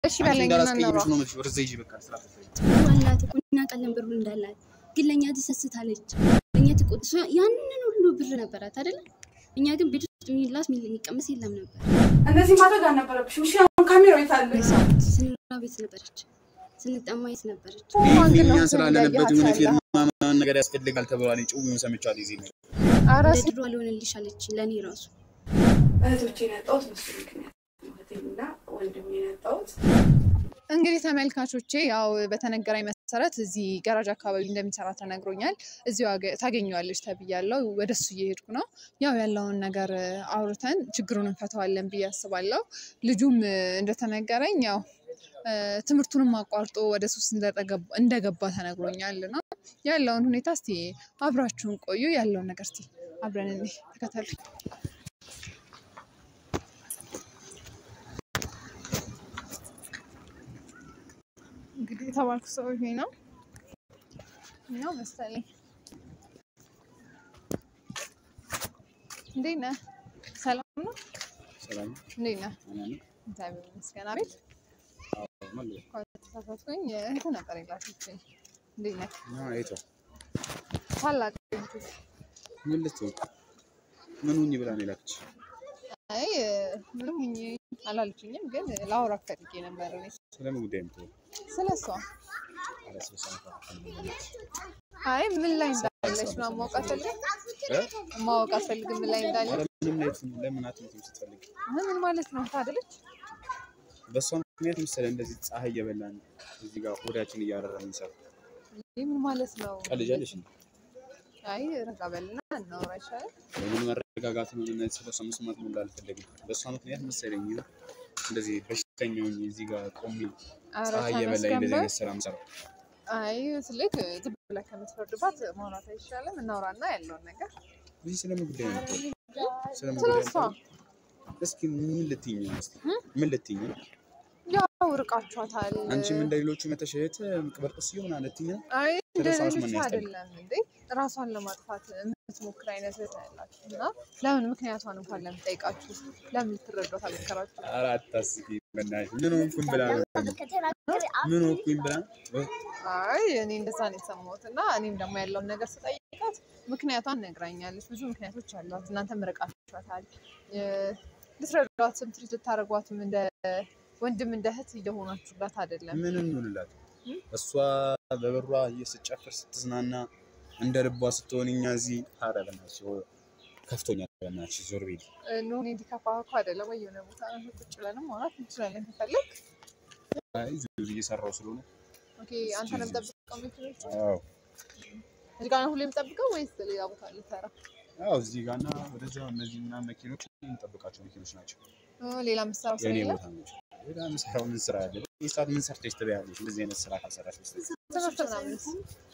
እሺ በለኝ እና እናውራ። እንዳላስቀይምሽ ነው የምልሽ። ወደዛ ሂጂ በቃ ስራ ፈታኝ። አላት እኮ እናውቃለን ብሩ እንዳላት፣ ግን ለእኛ ትሰስታለች። ለእኛ ትቆጥ እሷ ያንን ሁሉ ብር ነበራት አይደለ? እኛ ግን ቤት ውስጥ የሚላስ የሚቀመስ የለም ነበር። እንደዚህ ማድረግ አልነበረብሽም። እሺ አሁን ካሜራው የት አለ? ስንራ ቤት ነበረች፣ ስንጠማ የት ነበረች? ማን ግን ነው እኛ ስላለንበት የሆነ እያያት ፊልም ምናምን ነገር ያስፈልጋል ተብሏል። ጭውውን ሰምቻለሁ። እዚህ ነገር ኧረ እንደ ድሮ አልሆንልሽ አለች ለእኔ ራሱ እህቶቼን ያጣሁት በሱ ምክንያት ነው። እህቴንና ወንድሜን ያጣሁት እንግዲህ ተመልካቾቼ ያው በተነገረኝ መሰረት እዚህ ገራጅ አካባቢ እንደሚሰራ ተነግሮኛል። እዚሁ አገ- ታገኘዋለች ተብያለሁ። ወደ እሱ እየሄድኩ ነው። ያው ያለውን ነገር እ፣ አውርተን ችግሩን እንፈተዋለን ብዬ አስባለሁ። ልጁም እ፣ እንደተነገረኝ ያው እ፣ ትምህርቱንም አቋርጦ ወደ ሱስ እንደተገባ- እንደገባ ተነግሮኛል እና ያለውን ሁኔታ እስቲ አብራችሁን ቆዩ። ያለውን ነገር እስቲ አብረን እንይ፣ ተከተሉኝ። እንግዲህ የተባልኩ ሰው ይሄ ነው ነው መሰለኝ። እንዴት ነህ? ሰላም ነው? ሰላም እንዴት ነህ? አማን እግዚአብሔር ይመስገን። አቤት ማለት እንኳን ተሳሳትኩኝ። እህት ነበር የላከችኝ። እንዴት ነህ? ነው። አይቶ ታላቅ እህት። ምን ልትሆን ምን ሁኚ ብላ ነው የላከች? አይ ምንም ሁኜ አላለችኝም፣ ግን ላውራ ፈልጌ ነበር እኔ ስለምን ጉዳይ የምትሆን ስለ እሷ። አለስበሳ አይ ምን ላይ እንዳለች ምናምን ማወቅ አትፈልግም? ማወቅ አትፈልግም ምን ላይ እንዳለች? ምንም ላይ ለምን አትመጪም ስትፈልግ ምን ማለት ነው? ታደለች በእሷ ምክንያት መሰለህ እንደዚህ ፀሐይ እየበላን እዚህ ጋር ሆዳችን እያረረ የሚሰራ ይህ ምን ማለት ነው? ቀልጃለሽ ነው። አይ ረጋ በልና እናውራ ይሻላል። ምን መረጋጋት ነው? ምን ስለ እሷ መስማት ነው እንዳልፈልግም በእሷ ምክንያት መሰለኝ እንደዚህ በሽተኛ ሆኜ እዚህ ጋር ቆሜ ኧረ ፀሐይ እየበላኝ እንደዚህ ተመስገን አይነት ስራ የምሰራው አይ ስልክ ዝም ብለህ ከምትፈርድባት ማውራት አይሻልም? እናውራና ያለውን ነገር እዚህ ስለምን ጉዳይ ነው የምትወሪው? ስለምን ስለ ጉዳይ እሷ ነው የምትወሪው? እስኪ ምን ልትይኝ ነው? እስኪ ምን ልትይኝ ነው? ያው ርቃችኋታል። አንቺም እንደ ሌሎቹ መተሽ እህት ቅበር ቅስ ይሆን ልትይኝ ነው? አይ እንደ ስለ እሷ ሌሎቹ መስማት ያስጠላል። አይደለም እንዴ ራሷን ለማጥፋት የምትሞክር አይነት እህት ነው ያላችሁ እና ለምን ምክንያቷን እንኳን ለምን ጠይቃችሁ ለምን ልትረዷት አልሞከራችሁ? ኧረ አታስቂ በእናትሽ። ምን ሆንኩኝ ብላ ነው? ምን ሆንኩኝ ብላ ነው? አይ እኔ እንደዛ ነው የሰማሁት እና እኔም ደግሞ ያለውን ነገር ስጠይቃት ምክንያቷን ነግራኛለች። ብዙ ምክንያቶች አሏት። እናንተም ርቃችኋታል። የ- ልትረዷትም ትሪት ልታደርጓትም እንደ ወንድም እንደ እህት እየሆናችሁላት አይደለም። ምን እንውልላት? እሷ በበሯ ስትጨፍር ስትዝናና እንደ ልቧ ስትሆን እኛ እዚህ ኧረ በእናትሽ ከፍቶኛል። በእናትሽ ዞር ቤት ኖ እኔ እንዲከፋ እኮ አይደለም ወይ የሆነ ቦታ ቁጭ ብለንም ማውራት እንችላለን ከፈለግ። እዚህ እየሰራው ስለሆነ ኦኬ አንተ ነው የምጠብቀው መኪኖች አዎ እዚህ ጋር ነው ሁሌ የምጠብቀው ወይስ ሌላ ቦታ ልትሰራ? አዎ እዚህ ጋርና ወደዛ እነዚህ ምናምን መኪኖች የምንጠብቃቸው መኪኖች ናቸው። እ ሌላ የምትሰራው ስራ የእኔ የለም? ቦታ ናቸው። ሌላ የምሰራው ምን ስራ አለ? ይህ ሰዓት ምን ሰርተሽ ትበያለሽ? እንደዚህ አይነት ስራ ካልሰራሽ በስተቀር ትምህርት ምናምንስ?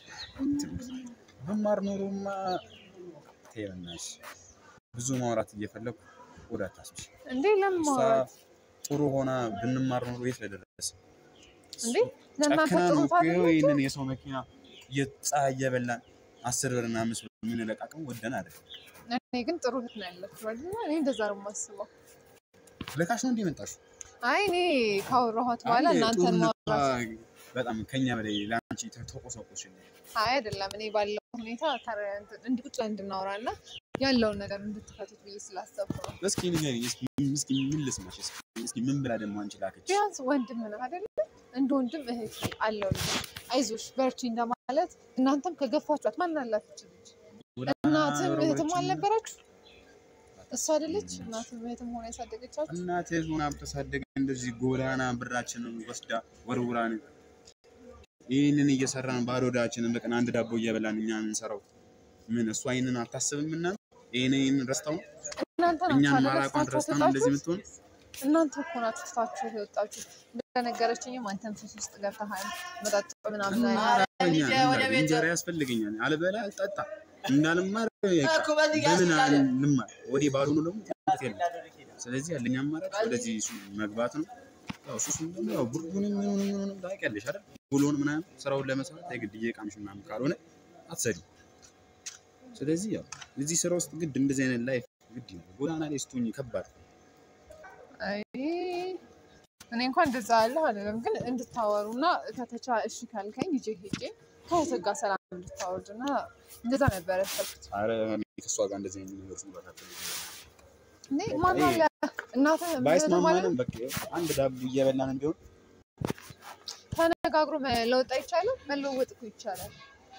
መማር ኖሮማ ተይ በእናትሽ ብዙ ማውራት እየፈለኩ ወደ አታስብሽ። እንዴ ለምን እሷ ማውራት ጥሩ ሆና ብንማር ኖሮ የት ለደረሰ እንዴ ለእናንተ ጨክና ጥሩ ነው እኮ ታገኙ ይህንን የሰው መኪና ፀሐይ እየበላን አስር ብር እና አምስት ብር የምንለቃቅም ወደን አይደለም። እኔ ግን ጥሩ እህት ነው ያለችው አይደለ? እኔ እንደዛ ነው የማስበው። ልካሽ ነው እንደ መጣሽው? አይ እኔ ካወራኋት በኋላ አይ፣ እናንተን ጦርነቷ ማውራት በጣም ከኛ በላይ ለአንቺ ተቆሰቆሽ። አይ አይደለም። እኔ ባለው ሁኔታ ተረ- እንትን- እንዲህ ቁጭ ብለን እንድናወራ እና ያለውን ነገር እንድትፈቱት ብዬ ስላሰብኩ ነው። እስኪ ንገሪኝ፣ እስኪ እስኪ ምን ልስማሽ? እስኪ እስኪ ምን ብላ ደግሞ አንቺ ላከች? ቢያንስ ወንድም ነህ አይደለ? እንደ ወንድም እህት አለው አይዞሽ በርቺ እንደማለት እናንተም ከገፋችኋት ማን አላችሁ ልጅ እናትም እህትም አልነበራችሁ? እሱ አይደለች እናትም እህትም ሆና ያሳደገቻችሁ? እናት ሆና ብታሳደገ እንደዚህ ጎዳና ብራችንን ወስዳ ወርውራን ይህንን እየሰራን ባዶ ሆዳችንን በቀን አንድ ዳቦ እየበላን እኛ የምንሰራው ምን እሷ ይህንን አታስብም? እና ይህንን ይህንን ረስታው እናንተ እኛን ናችሁ ማራቋን አለረስታችሁ ረስታ ነው እንደዚህ የምትሆን እናንተ እኮ ናችሁ ትታችሁ የወጣችሁ። እንደነገረችኝም አንተም ሱስ ውስጥ ገብተሃል መጠጥ ምናምን ላይ እኛ እንጀራ ያስፈልገኛል አልበላ አልጠጣ እንዳልማር በቃ በምን ልማር ወዴ ባዶ ነው ደግሞ ትምህርት የለም። ስለዚህ ያለኝ አማራጭ ወደዚህ እሱ መግባት ነው። ያው ሱሱም ደግሞ ያው ብርዱንም ምኑንም ምኑንም ታውቂያለሽ አይደል? ውሎን ምናምን ስራውን ለመስራት የግድ እየቃምሽ ምናምን ካልሆነ አትሰሪም። ስለዚህ ያው እዚህ ስራ ውስጥ ግድ እንደዚህ አይነት ላይፍ ግድ ነው። ጎዳና ላይ ስትሆኝ ከባድ ነው። አይ እኔ እንኳን እንደዛ ያለሁ አይደለም፣ ግን እንድታወሩ እና ከተቻ እሺ ካልከኝ ይዤ ሄጄ ከእህትህ ጋር ሰላም እንድታወርድ እና እንደዛ ነበር ያሰብኩት። ኧረ እኔ ከእሷ ጋር እንደዚህ አይነት ነገር ውስጥ መግባት አልፈልግም። እኔ ማን አለ እናትህ ማለት ባይስማማንም በቃ አንድ ዳቦ እየበላን ቢሆን ተነጋግሮ መለወጥ አይቻልም? መለወጥ እኮ ይቻላል።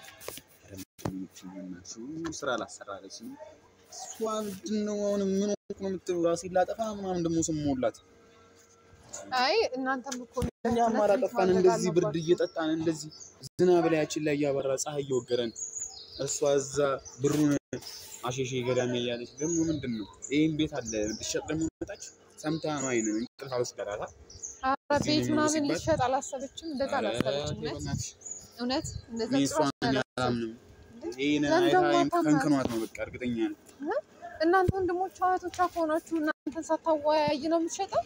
ስራ ላሰራለች እሷ ምንድን ነው አሁን ምን ሆንኩ ነው የምትለው? ራሴን ላጠፋ ምናምን ደግሞ ስም ሞላት አይ እናንተም እኮ እኛ አማራጭ ጠፋን። እንደዚህ ብርድ እየጠጣን እንደዚህ ዝናብ ላያችን ላይ እያበራ ፀሐይ እየወገረን እሷ እዛ ብሩን አሸሼ ገዳሜ እያለች ደግሞ ምንድን ነው ይህም ቤት አለ ብትሸጥ ደግሞ መጣች ሰምታ ነው አይንን እንቅልፍ አልወስዳላታ ኧረ ቤት እዚህ ምናምን ሲባል- ሊሸጥ አላሰበችም። እንደዛ አላሰበችም። እውነት እውነት እንደዛ እኔ ጭራሽ እሷን አላሰበችም። አላምንም። ይህን ለምን አይታ ደግሞ ይሄን አታምናትም? ከንክኗት ነው በቃ እርግጠኛ ነኝ። እናንተ ወንድሞቿ እህቶቿ ከሆናችሁ እናንተን ሳታወያይ ነው የምትሸጠው?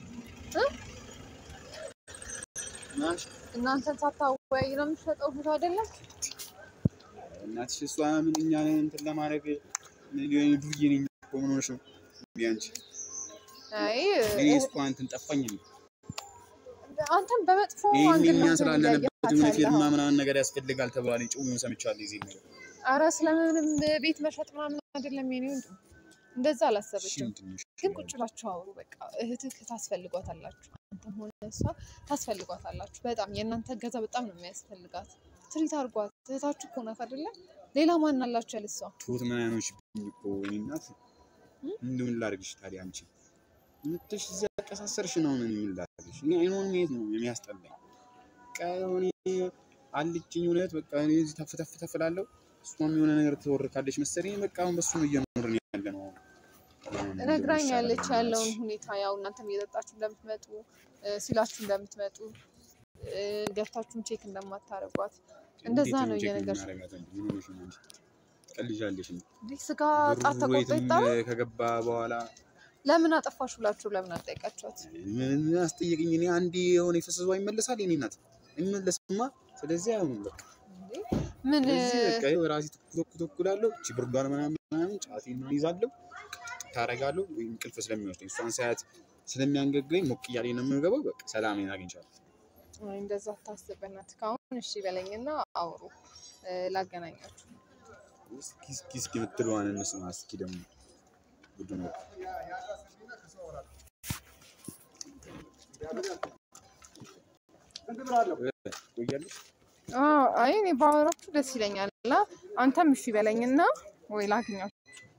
ናሽ እናንተን ሳታወያይ ነው የምትሸጠው? እህት አይደለም እናትሽ እሷ ምን እኛን እንትን ለማድረግ ሊሆን ዱዬ ነኝ እኮ ምን ሆነሽ ነው? እንዴ አንቺ አይ እኔ እሷ እንትን ጠፋኝ ነው አንተን በመጥፎ ይህን አንግል እኛ ነው ስላለንበት እያየሃት የሆነ ፊርማ ያለኸው። ምናምን ነገር ያስፈልጋል ተብሏል። ጭውን ሰምቻለሁ። የዚህ ነገር ኧረ ስለምንም ቤት መሸጥ ምናምን አይደለም የኔ ወንድም፣ እንደዛ እሺ አላሰበችም። ምንድን ነው? ግን ቁጭ ብላችሁ አውሩ። በቃ እህትህ ታስፈልጓታላችሁ፣ አንተም ሆነ እሷ ታስፈልጓታላችሁ። በጣም የእናንተ እገዛ በጣም ነው የሚያስፈልጋት። ትሪት አድርጓት። እህታችሁ እኮ ናት አይደለም? ሌላ ማን አላችሁ ያለ እሷ? ትሁት ምን አይኖችብኝ እኮ እኔ እናት እንደምን ላድርግሽ ታዲያ? አንቺ ምትሽ እዚያ ያቀሳሰርሽ ነው። ምን ምን ላድርግሽ? እኔ አይኗን ማየት ነው የሚያስጠላኝ። በቃ እኔ አልችኝ እውነት በቃ እኔ እዚህ ተፍ ተፍ ተፍ እላለሁ። እሷም የሆነ ነገር ትወርካለች መሰለኝ። በቃ አሁን በሱ ነው እየኖርን ያለ ነው። አሁን ነግራኛለች ይሻላል ያለውን ሁኔታ ያው እናንተም እየጠጣችሁ እንደምትመጡ እ፣ ሲላችሁ እንደምትመጡ እ፣ ገብታችሁም ቼክ እንደማታደርጓት እንደዛ እንዴት ነው ቼክ እየነገርሽ የምናደርጋት እንጂ? ምን ሆነሽ ነው አንቺ? ቀልጃለሽ እንዴ? እንዲህ ስጋ ጣት ብሩ ተቆርጦ የትም ይጣላል። ከገባ በኋላ ለምን አጠፋሽ ብላችሁ ለምን አልጠይቃችኋት? ምን አስጠየቅኝ? እኔ አንዴ የሆነ የፈሰሰው ይመለሳል። የኔ ናት አይመለስማ። ስለዚህ አሁን በቃ እንዴ ምን ስለዚህ በቃ ይኸው ራሴ ትኩ ትኩ እላለሁ። እቺ ብርዷን ምናምን ምናምን ጫቴን ምናምን ይዛለሁ ታረጋለሁ። ወይም እንቅልፍ ስለሚወስደኝ እሷን ሳያት ስለሚያንገግረኝ ሞቅ እያለኝ ነው የምገባው። በቃ ሰላሜን አግኝቻለሁ። አይ፣ እንደዛ ታስበናት ካሁን እሺ በለኝና አውሩ እ፣ ላገናኛችሁ። እስኪ እስኪ እስኪ የምትለዋን እንስማ እስኪ ደግሞ ጉድ ነው። ቆያለሽ አዎ፣ አይ እኔ ባወራችሁ ደስ ይለኛል እና አንተም እሺ በለኝና ወይ ላግኛችሁ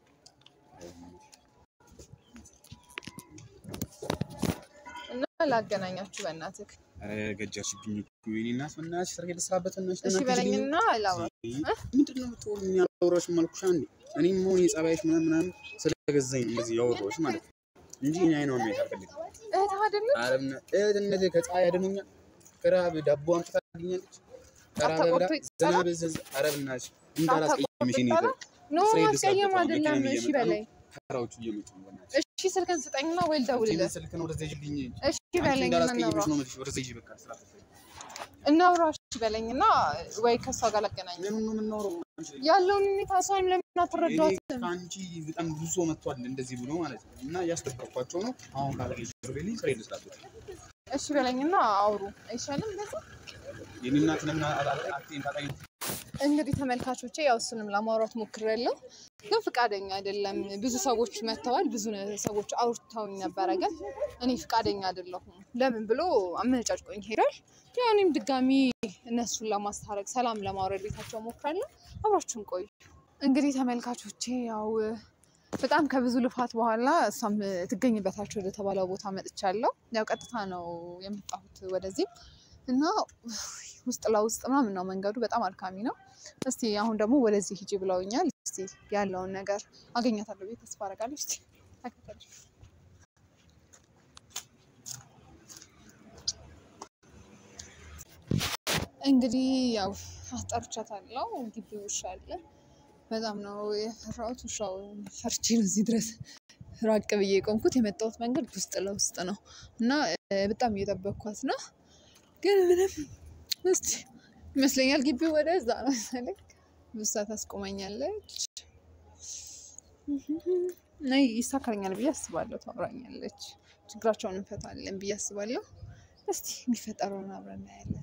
እና ላገናኛችሁ በእናትህ ኧረ ገጃችብኝ እኮ የእኔ እናት በእናትሽ ስራ ልስራበት በእናትሽ እሺ በእናትሽ ግቢኝ። በለኝና ላውራ። ምንድን ነው የምትወሩኝ? ያላወራሁሽም አልኩሽ አንዴ። እኔም መሆን የጸባይሽ ምናምን ምናምን ስለገዛኝ ነው እንደዚህ ያወራሁሽ ማለት ነው እንጂ እኔ አይኗን ማየት አልፈልግም። እህትህ አይደለች? ኧረ በእና- እህትነቴ ከፀሐይ ያድኑኛል። ከረሃብ ዳቦ አምጥታ ታገኛለች። ከረሃብ ብላ አታቆርጦ ይጻላል? ዝናብ ዘዝ ኧረ በእናትሽ እንዳላስቀይምሽ እኔ ይጻላል? ኖ ስራ ማስቀየም ልስራበት ነው። አይደለም። መኪናም እሺ እየመጣ ነው። በለኝ። ተራዎቹ እየመጡ ነው። በእናትሽ እሺ ስልክን ስጠኝና ወይ ይህንን ልደውልልህ። ስልክ ነው ወደዚያ ይዤልኝ እሺ አንቺ በለኝ እንዳላስቀይምሽ እናውራ ነው የምልሽ። ወደዚያ ይዤ በቃ ስራ እናውራ። እሺ በለኝና ወይ ከእሷ ጋር ላገናኝ ምኑን ነው የምናወራው? አንቺ ያለውን ሁኔታ እሷንም ለምን እኔ አትረዷትም? ከአንቺ በጣም ብዙ ሰው መጥቷል እንደዚህ ብሎ ማለት ነው። እና እያስጠበቅኳቸው ነው። አሁን ካለኝ ርቤልኝ ስራ ልስራበት። እሺ በለኝና አውሩ አይሻልም? እንደዛ የኔ እናት ለምን አትይም ታጣኝ? እንግዲህ ተመልካቾቼ ያው እሱንም ለማውራት ሞክሬያለሁ፣ ግን ፍቃደኛ አይደለም። ብዙ ሰዎች መጥተዋል፣ ብዙ ሰዎች አውርተውኝ ነበረ፣ ግን እኔ ፍቃደኛ አይደለሁም። ለምን ብሎ አመነጫጭቆኝ ሄዷል። ያው እኔም ድጋሚ እነሱን ለማስታረቅ ሰላም ለማውረድ ቤታቸው ሞክራለሁ። አብራችሁን ቆዩ። እንግዲህ ተመልካቾቼ ያው በጣም ከብዙ ልፋት በኋላ እሷም ትገኝበታቸው ወደ ተባለው ቦታ መጥቻለሁ። ያው ቀጥታ ነው የመጣሁት ወደዚህም እና ውስጥ ለውስጥ ምናምን ነው መንገዱ፣ በጣም አድካሚ ነው። እስቲ አሁን ደግሞ ወደዚህ ሂጂ ብለውኛል። እስቲ ያለውን ነገር አገኛታለሁ ብዬ ተስፋ አደርጋለሁ። እስቲ ተከተልሽ። እንግዲህ ያው አስጠርቻታለሁ። ግቢ ውሻ አለ። በጣም ነው የፈራሁት። ውሻው ፈርቼ ነው እዚህ ድረስ ራቅ ብዬ የቆምኩት። የመጣሁት መንገድ ውስጥ ለውስጥ ነው እና እ፣ በጣም እየጠበቅኳት ነው ግን ምንም እስቲ ይመስለኛል ግቢው ወደ እዛ ነው መሰለኝ። ብሳ ታስቆመኛለች እና ይሳካልኛል ብዬ አስባለሁ። ታወራኛለች፣ ችግራቸውን እንፈታለን ብዬ አስባለሁ። እስቲ የሚፈጠረውን አብረን እናያለን።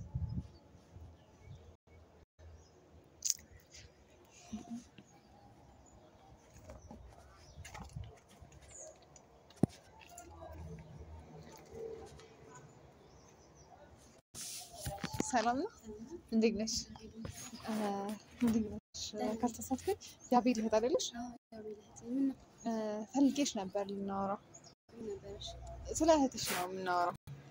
ሰላም ነው። እንዴት ነሽ? እ፣ እንዴት ነሽ? ካልተሳትኩኝ የአቤል እህት አይደለሽ? እ፣ ፈልጌሽ ነበር ልናወራው። ስለ እህትሽ ነው የምናወራው።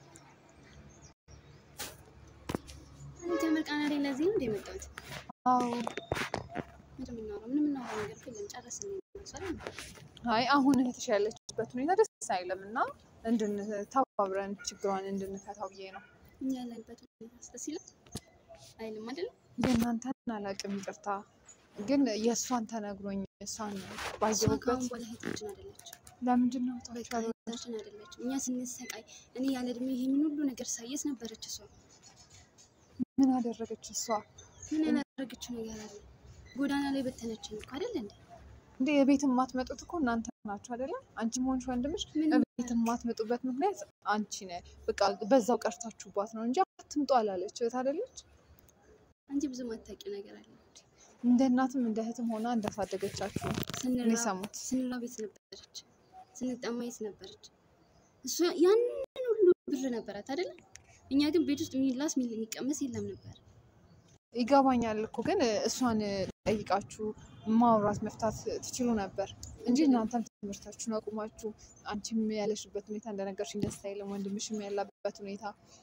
ከምርቃና ላይ ለዚህ ነው እንደ የመጣሁት። አዎ። ምንድን ነው የምናወራው? ምንም የምናወራው ነገር እኮ የለም። ጨረስን ነው የመሰለኝ። አይ አሁን እህትሽ ያለችበት ሁኔታ ደስ አይልም እና እንድንተባብረን ችግሯን እንድንፈታው ብዬ ነው። እኛ ያለንበት ሁኔታ ደስ ይላል አይልም አይደለም? የእናንተን አላውቅም፣ ይቅርታ ግን የእሷን ተነግሮኝ እሷን እሷ ባየሁበት ከአሁን በኋላ እህታችን አይደለችም። ለምንድን ነው በቃ ታውቂያለሽ? እህታችን አይደለችም። እኛ ስንሰቃይ እኔ ያለ እድሜ ይሄንን ሁሉ ነገር ሳየስ ነበረች እሷ። ምን አደረገች እሷ? ምን ያላደረገችው ነገር አለ? ጎዳና ላይ በተነችን እኮ አይደለ እንዴ? እንዴ የቤት የማትመጡት እኮ እናንተ ናችሁ አይደለም? አንቺም ሆንሽ ወንድምሽ ምን ቤት የማትመጡበት ምክንያት አንቺ ነህ። በቃ በዛው ቀርታችሁባት ነው እንጂ አትምጡ አላለች። እህት አይደለች? አንቺ ብዙ ማታውቂው ነገር አለ። እንደ እናትም እንደ እህትም ሆና እንዳሳደገቻችሁ ነው ስንራ የሰሙት። ስንራብ የት ነበረች? ስንጠማ የት ነበረች? እሷ ያንን ሁሉ ብር ነበራት አይደለ? እኛ ግን ቤት ውስጥ የሚላስ የሚቀመስ የለም ነበር። ይገባኛል እኮ ግን እሷን ጠይቃችሁ ማውራት መፍታት ትችሉ ነበር እንጂ እናንተም ትምህርታችሁን አቁማችሁ አንቺም ያለሽበት ሁኔታ እንደነገርሽኝ ደስ አይልም። ወንድምሽም ያለበት ሁኔታ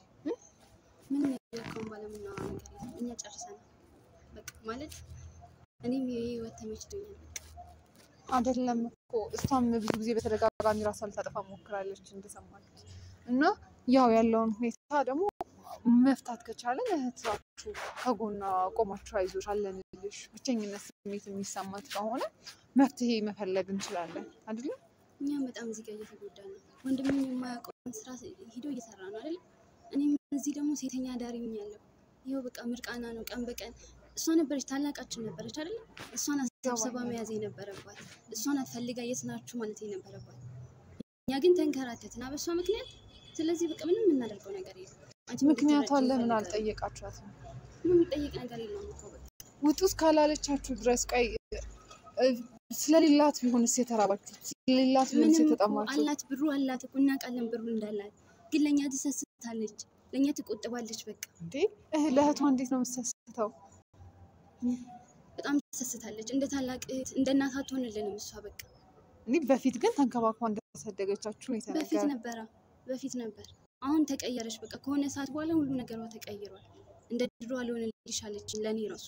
ምንም የለካውን ባለምናዋ ነገር የለም። እኛ ጨርሰናል። በቃ ማለት እኔም የህይወት ተመችቶኛል። በቃ አይደለም እኮ እሷም ብዙ ጊዜ በተደጋጋሚ ራሷ ልታጠፋ ሞክራለች እንደሰማችሁት እና ያው ያለውን ሁኔታ ደግሞ መፍታት ከቻለን እህታችሁ ከጎኗ ቆማችሁ አይዞሽ አለንልሽ ብቸኝነት ስሜት የሚሰማት ከሆነ መፍትሄ መፈለግ እንችላለን አይደለም እኛም በጣም እዚህ ጋር እየተጎዳ ነው። ወንድሜም የማያውቀውን ስራ ሂዶ እየሰራ ነው አይደለ? እኔም እዚህ ደግሞ ሴተኛ አዳሪ ሆኛለሁ። ይኸው በቃ ምርቃና ነው ቀን በቀን እሷ ነበረች ታላቃችን ነበረች አይደለ? እሷን አሰብሰባ መያዝ የነበረባት እሷን አትፈልጋ የት ናችሁ ማለት የነበረባት። እኛ ግን ተንከራተትና በእሷ ምክንያት። ስለዚህ በቃ ምንም የምናደርገው ነገር የለም። አንቺ ምክንያቷን እንድትረጂኝ ለምን እፈልጋለሁ። አልጠየቃችኋትም ምንም የሚጠየቅ ነገር የለውም እኮ በቃ ውጡ እስካላለቻችሁ ድረስ ቆይ እ፣ ስለሌላት ቢሆንስ የተራባችሁት ስለሌላት ቢሆንስ ምንም እኮ የተጠማችሁት አላት፣ ብሩ አላት እኮ እናውቃለን፣ ብሩ እንዳላት ግን ለእኛ ትሰስታለች፣ ለእኛ ትቆጥባለች። በቃ እንዴ እህ ለእህቷ እንዴት ነው የምትሰስተው በጣም ትሰስታለች። እንደ ታላቅ እህት እንደ እናት አትሆንልንም እሷ በቃ እኔ በፊት ግን ተንከባክባ እንዳሳደገቻችሁ ነው በፊት የተነገረ ነበረ በፊት ነበር። አሁን ተቀየረች። በቃ ከሆነ ሰዓት በኋላ ሁሉ ነገሯ ተቀይሯል። እንደ ድሮ አልሆንልሽ አለችኝ ለእኔ ራሱ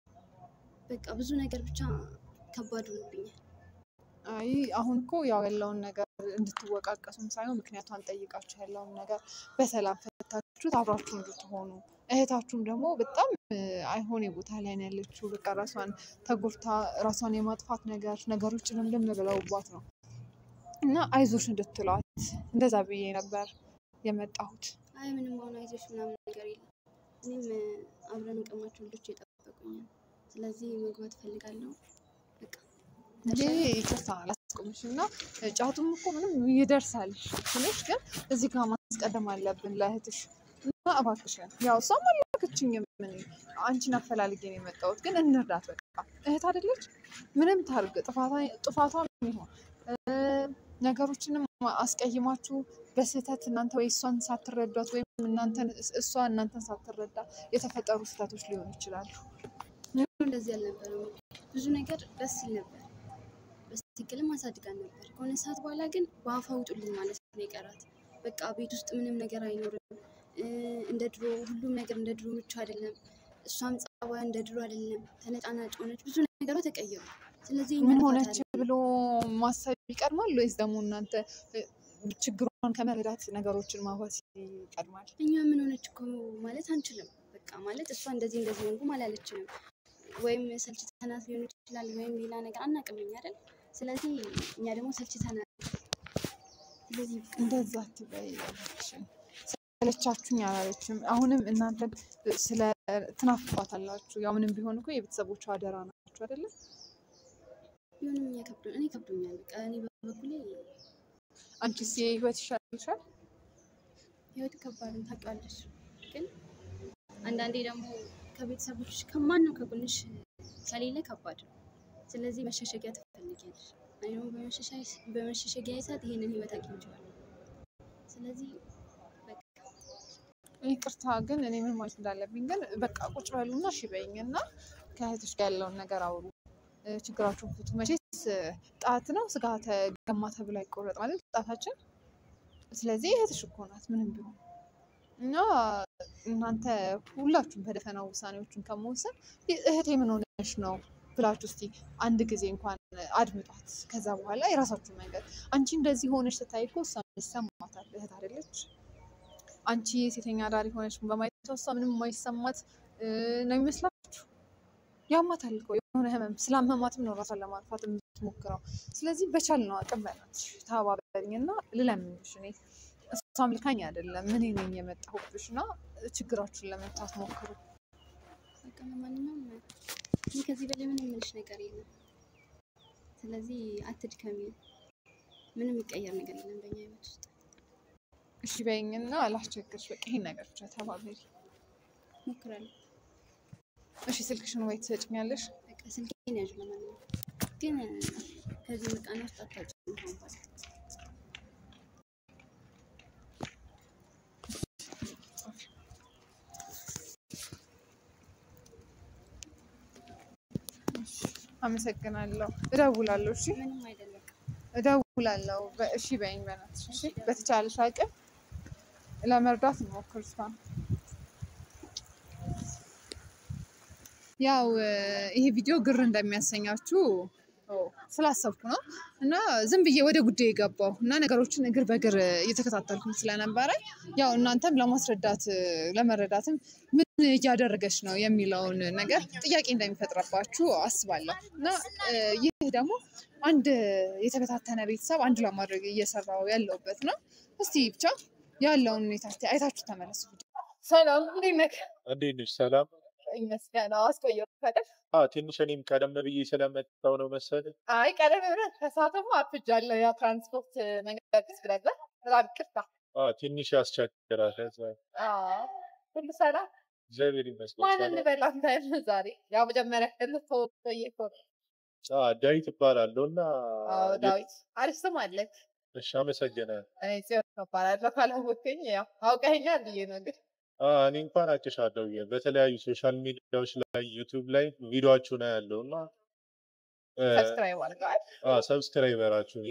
በቃ ብዙ ነገር ብቻ ከባድ ሆኖብኛል። አይ አሁን እኮ ያው ያለውን ነገር እንድትወቃቀሱም ሳይሆን ምክንያቷን ጠይቃችሁ ያለውን ነገር በሰላም ፈታችሁት አብራችሁ እንድትሆኑ እህታችሁም ደግሞ በጣም እ፣ አይሆን ቦታ ላይ ነው ያለችው። በቃ ራሷን ተጎድታ ራሷን የማጥፋት ነገር ነገሮች ልምልም ብለውባት ነው እና አይዞሽ እንድትሏት እንደዛ ብዬ ነበር የመጣሁት። አይ ምንም አሁን አይዞሽ ምናምን ነገር የለም። እኔም እ፣ አብረን እንቀማቸው ልጆች የጠበቁኛል። ስለዚህ መግባት እፈልጋለሁ። በቃ እንዴ ይቅርታ አላስቆምሽ እና ጫቱም እኮ ምንም ይደርሳል ትንሽ ግን እዚህ ጋር ማስቀደም አለብን ለእህትሽ እና እባክሽን ያው እሷም አላከችኝም ምን አንቺን አፈላልጌ ነው የመጣሁት ግን እንርዳት በቃ እህት አይደለች ምንም ታርግ ጥፋቷን ይሆን እ፣ ነገሮችንም አስቀይማችሁ በስህተት እናንተ ወይ እሷን ሳትረዷት ወይም እናንተን እሷ እናንተን ሳትረዳ የተፈጠሩ ስህተቶች ሊሆኑ ይችላሉ እንደዚህ አልነበረም። ብዙ ነገር ደስ ይል ነበር። በትክክልም አሳድጋን ነበር። ከሆነ ሰዓት በኋላ ግን በአፋ ውጡልን ማለት ነው የቀራት። በቃ ቤት ውስጥ ምንም ነገር አይኖርም። እ፣ እንደ ድሮ ሁሉም ነገር እንደ ድሮ ምቹ አይደለም። እሷም ጸባይ እንደ ድሮ አይደለም። ተነጫናጭ ሆነች። ብዙ ነገሯ ተቀየሩ። ስለዚህ እኛ ምን ጥፋት ሆነች አለብን። ብሎ ማሰብ ይቀድማል ወይስ ደግሞ እናንተ እ፣ ችግሯን ከመረዳት ነገሮችን ማዋስ ይቀድማል? እኛ ምን ሆነች እኮ ማለት አንችልም። በቃ ማለት እሷ እንደዚህ እንደዚህ ሆንኩም አላለችንም። ወይም ሰልችተናት ሊሆን ይችላል፣ ወይም ሌላ ነገር አናውቅም እኛ አይደል። ስለዚህ እኛ ደግሞ ሰልችተናል። ስለዚህ በቃ እንደዛ አትበይ እባክሽን። ሰለቻችሁኝ አላለችም። አሁንም እናንተን ስለ ትናፍቋታላችሁ። ያው ምንም ቢሆን እኮ የቤተሰቦቿ አደራ ናችሁ አይደለም? ቢሆንም እኛ ከብዶ እኔ ከብዶኛል። በቃ እኔ በበኩሌ አንቺስ የህይወት ይሻልሻል? ህይወት ከባድ ነው ታውቂዋለሽ። ግን አንዳንዴ ደግሞ ከቤተሰቦች ከማንም ከጎንሽ ከሌለ ከባድ ነው። ስለዚህ መሸሸጊያ ትፈልጊያለሽ። እኔ ደግሞ በመሸሸጊያ ሰዓት ይሄንን ህይወት አግኝቼዋለሁ። ስለዚህ በቃ ይቅርታ ግን እኔ ምን ማለት እንዳለብኝ ግን በቃ ቁጭ በሉና እሺ በይኝ እና ከእህቶች ጋር ያለውን ነገር አውሩ፣ እ፣ ችግራችሁን ፍቱ። መቼስ እ፣ ጣት ነው ስጋ ተገማ ተብሎ አይቆረጥ ማለት ጣታችን። ስለዚህ እህትሽ እኮ ናት ምንም ቢሆን እና እናንተ ሁላችሁም በደፈናው ውሳኔዎችን ከመወሰን ይ- እህቴ ምን ሆነሽ ነው ብላችሁ እስቲ አንድ ጊዜ እንኳን አድምጧት። ከዛ በኋላ የራሳችሁ መንገድ አንቺ እንደዚህ ሆነሽ ስታይ እኮ እሷ ይሰማታል። እህት አይደለች? አንቺ ሴተኛ ዳሪ ሆነች በማየት እሷ ምንም የማይሰማት እ፣ ነው ይመስላችሁ? ያማታል እኮ የሆነ ህመም ስላመማትም ነው ራሷን ለማጥፋት የምትሞክረው። ስለዚህ በቻልነው አቅም በእናትሽ ተባበሪኝ እና ልለምንሽ። እኔ እሷም ልካኝ አይደለም ምን ነኝ የመጣሁብሽ እና ችግራችሁን ለመፍታት ሞክሩ። በቃ ለማንኛውም እኔ ከዚህ በላይ ምንም የምልሽ ነገር የለም። ስለዚህ አትድከሚ። ምንም የሚቀየር ነገር የለም በእኛ ህይወት ውስጥ። እሺ በይኝና አላስቸግርሽ። በቃ ይሄን ነገር ብቻ ተባበሪ። ሞክራለሁ። እሺ ስልክሽን ወይ ትሰጭኛለሽ? በቃ ስልኬን ያዥ። ለማንኛውም ግን ከዚህ ምርቃና ውስጥ አታውጭም አሁን በኋላ። አመሰግናለሁ። እደውላለሁ። እሺ ምንም አይደለም። እደውላለሁ። በ- እሺ በይኝ በእናትሽ። እሺ በተቻለሽ አቅም ለመርዳት እንሞክር። እሷን ያው እ፣ ይሄ ቪዲዮ ግር እንደሚያሰኛችሁ ኦ፣ ስላሰብኩ ነው እና ዝም ብዬ ወደ ጉዳይ የገባው እና ነገሮችን እግር በእግር እየተከታተልኩኝ ስለነበረ ያው እናንተም ለማስረዳት እ፣ ለመረዳትም ምን እያደረገች ነው የሚለውን ነገር ጥያቄ እንደሚፈጥረባችሁ አስባለሁ እና እ፣ ይህ ደግሞ አንድ የተበታተነ ቤተሰብ አንድ ለማድረግ እየሰራው ያለውበት ነው። እስቲ ብቻ ያለውን ሁኔታ እስቲ አይታችሁ ተመለሱ። ሰላም እንዴት ነህ? እንዴት ነሽ? ሰላም። ይመስገን አስቆየሁ አይደል? አዎ ትንሽ እኔም ቀደም ብዬ ስለመጣሁ ነው መሰለኝ። አይ ቀደም ብለህ ከሰዓትማ አርፍጃለሁ። ያ ትራንስፖርት መንገድ ስለለ በጣም ይቅርታ። አዎ ትንሽ ያስቸግራል። ለዛ አዎ፣ ሁሉ ሰላም። እግዚአብሔር ይመስገን። ማን ሰላም። እንበል አንተ ዛሬ? ያው መጀመሪያ ክልል ተወየ አዎ ዳዊት እባላለሁ እና አዎ ዳዊት አሪፍ ስም አለህ። እሺ አመሰግናለሁ። እኔ ጽዮን እባላለሁ። ካላወቅኸኝ ያው አውቀኸኛል ብዬ ነው እንግዲህ አዎ እኔ እንኳን አውቅሻለሁ ብዬ በተለያዩ ሶሻል ሚዲያዎች ላይ ዩቲዩብ ላይ ቪዲዮአችሁን አያለሁ እና ሰብስክራይብ አድርገዋል። ሰብስክራይበራችሁ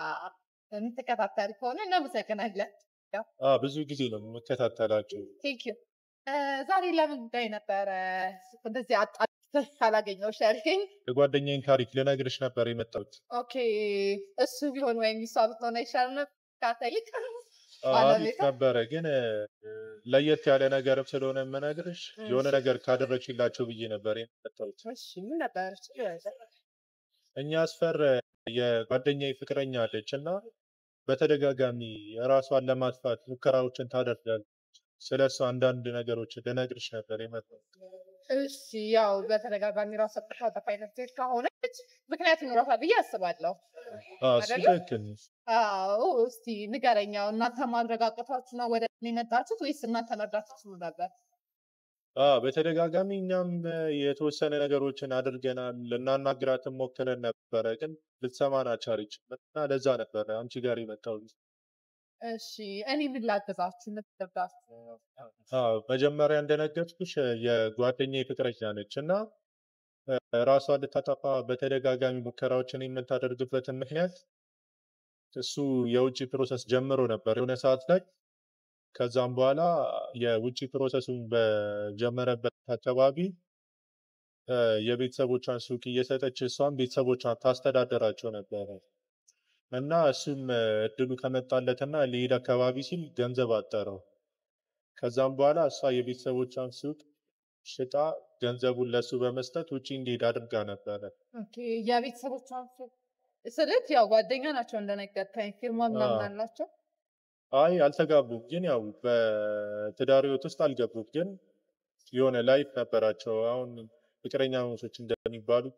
የምትከታተል ከሆነ እናመሰግናለን። አዎ ብዙ ጊዜ ነው የምከታተላችሁ። ቴንክ ዩ። ዛሬ ለምን ጉዳይ ነበረ እንደዚህ አጣጥተህ ካላገኘሁሽ ያልከኝ? የጓደኛዬን ታሪክ ልነግርሽ ነበር የመጣሁት። ኦኬ እሱ ቢሆን ወይም እሷ ብትሆን አይሻልም ነበር? ካተይቅ አዎ አሪፍ ባለቤቷ? ነበረ ግን እ፣ ለየት ያለ ነገርም ስለሆነ የምነግርሽ የሆነ ነገር ካደረግሽላቸው ብዬ ነበር የመጣሁት። እሺ ምን ነበር? እኛ አስፈር የጓደኛዬ ፍቅረኛ አለች እና በተደጋጋሚ ራሷን ለማጥፋት ሙከራዎችን ታደርጋለች። ስለ እሱ አንዳንድ ነገሮች ልነግርሽ ነበር የመጣሁት። እሺ ያው በተደጋጋሚ ራሷ ጥፋት አይነት ሴት ከሆነች ምክንያት ይኖራታል ብዬ አስባለሁ። አዎ እሱ አይደለም? ትክክል ነሽ። አዎ እስቲ ንገረኝ። ያው እናንተ ማረጋገጣችሁ ነው ወደ እኔ የመጣችሁት ወይስ እናንተ መርዳችሁ ነበር? አዎ በተደጋጋሚ እኛም እ፣ የተወሰነ ነገሮችን አድርገናል። ልናናግራትም ሞክረን ነበረ ግን ልትሰማን አልቻለችም እና ለዛ ነበረ አንቺ ጋር የመጣሁት። እሺ እኔ ምን ላገዛችሁ? ምትርዳት? አዎ መጀመሪያ እንደነገርኩሽ እ፣ የጓደኛዬ ፍቅረኛ ነች እና እ፣ ራሷን ልታጠፋ በተደጋጋሚ ሙከራዎችን የምታደርግበትን ምክንያት እሱ የውጭ ፕሮሰስ ጀምሮ ነበር የሆነ ሰዓት ላይ። ከዛም በኋላ የውጭ ፕሮሰሱን በጀመረበት አካባቢ እ፣ የቤተሰቦቿን ሱቅ እየሰጠች እሷም ቤተሰቦቿን ታስተዳደራቸው ነበረ እና እሱም እ፣ እድሉ ከመጣለትና ሊሄድ አካባቢ ሲል ገንዘብ አጠረው። ከዛም በኋላ እሷ የቤተሰቦቿን ሱቅ ሽጣ ገንዘቡን ለሱ በመስጠት ውጪ እንዲሄድ አድርጋ ነበረ። ኦኬ የቤተሰቦቿን ስልት ያው ጓደኛ ናቸው እንደነገርከኝ፣ ፊርማ ምናምን አዎ። አላቸው። አይ አልተጋቡም፣ ግን ያው በትዳር ህይወት ውስጥ አልገቡም፣ ግን የሆነ ላይፍ ነበራቸው። አሁን ፍቅረኛ ማቾች እንደሚባሉት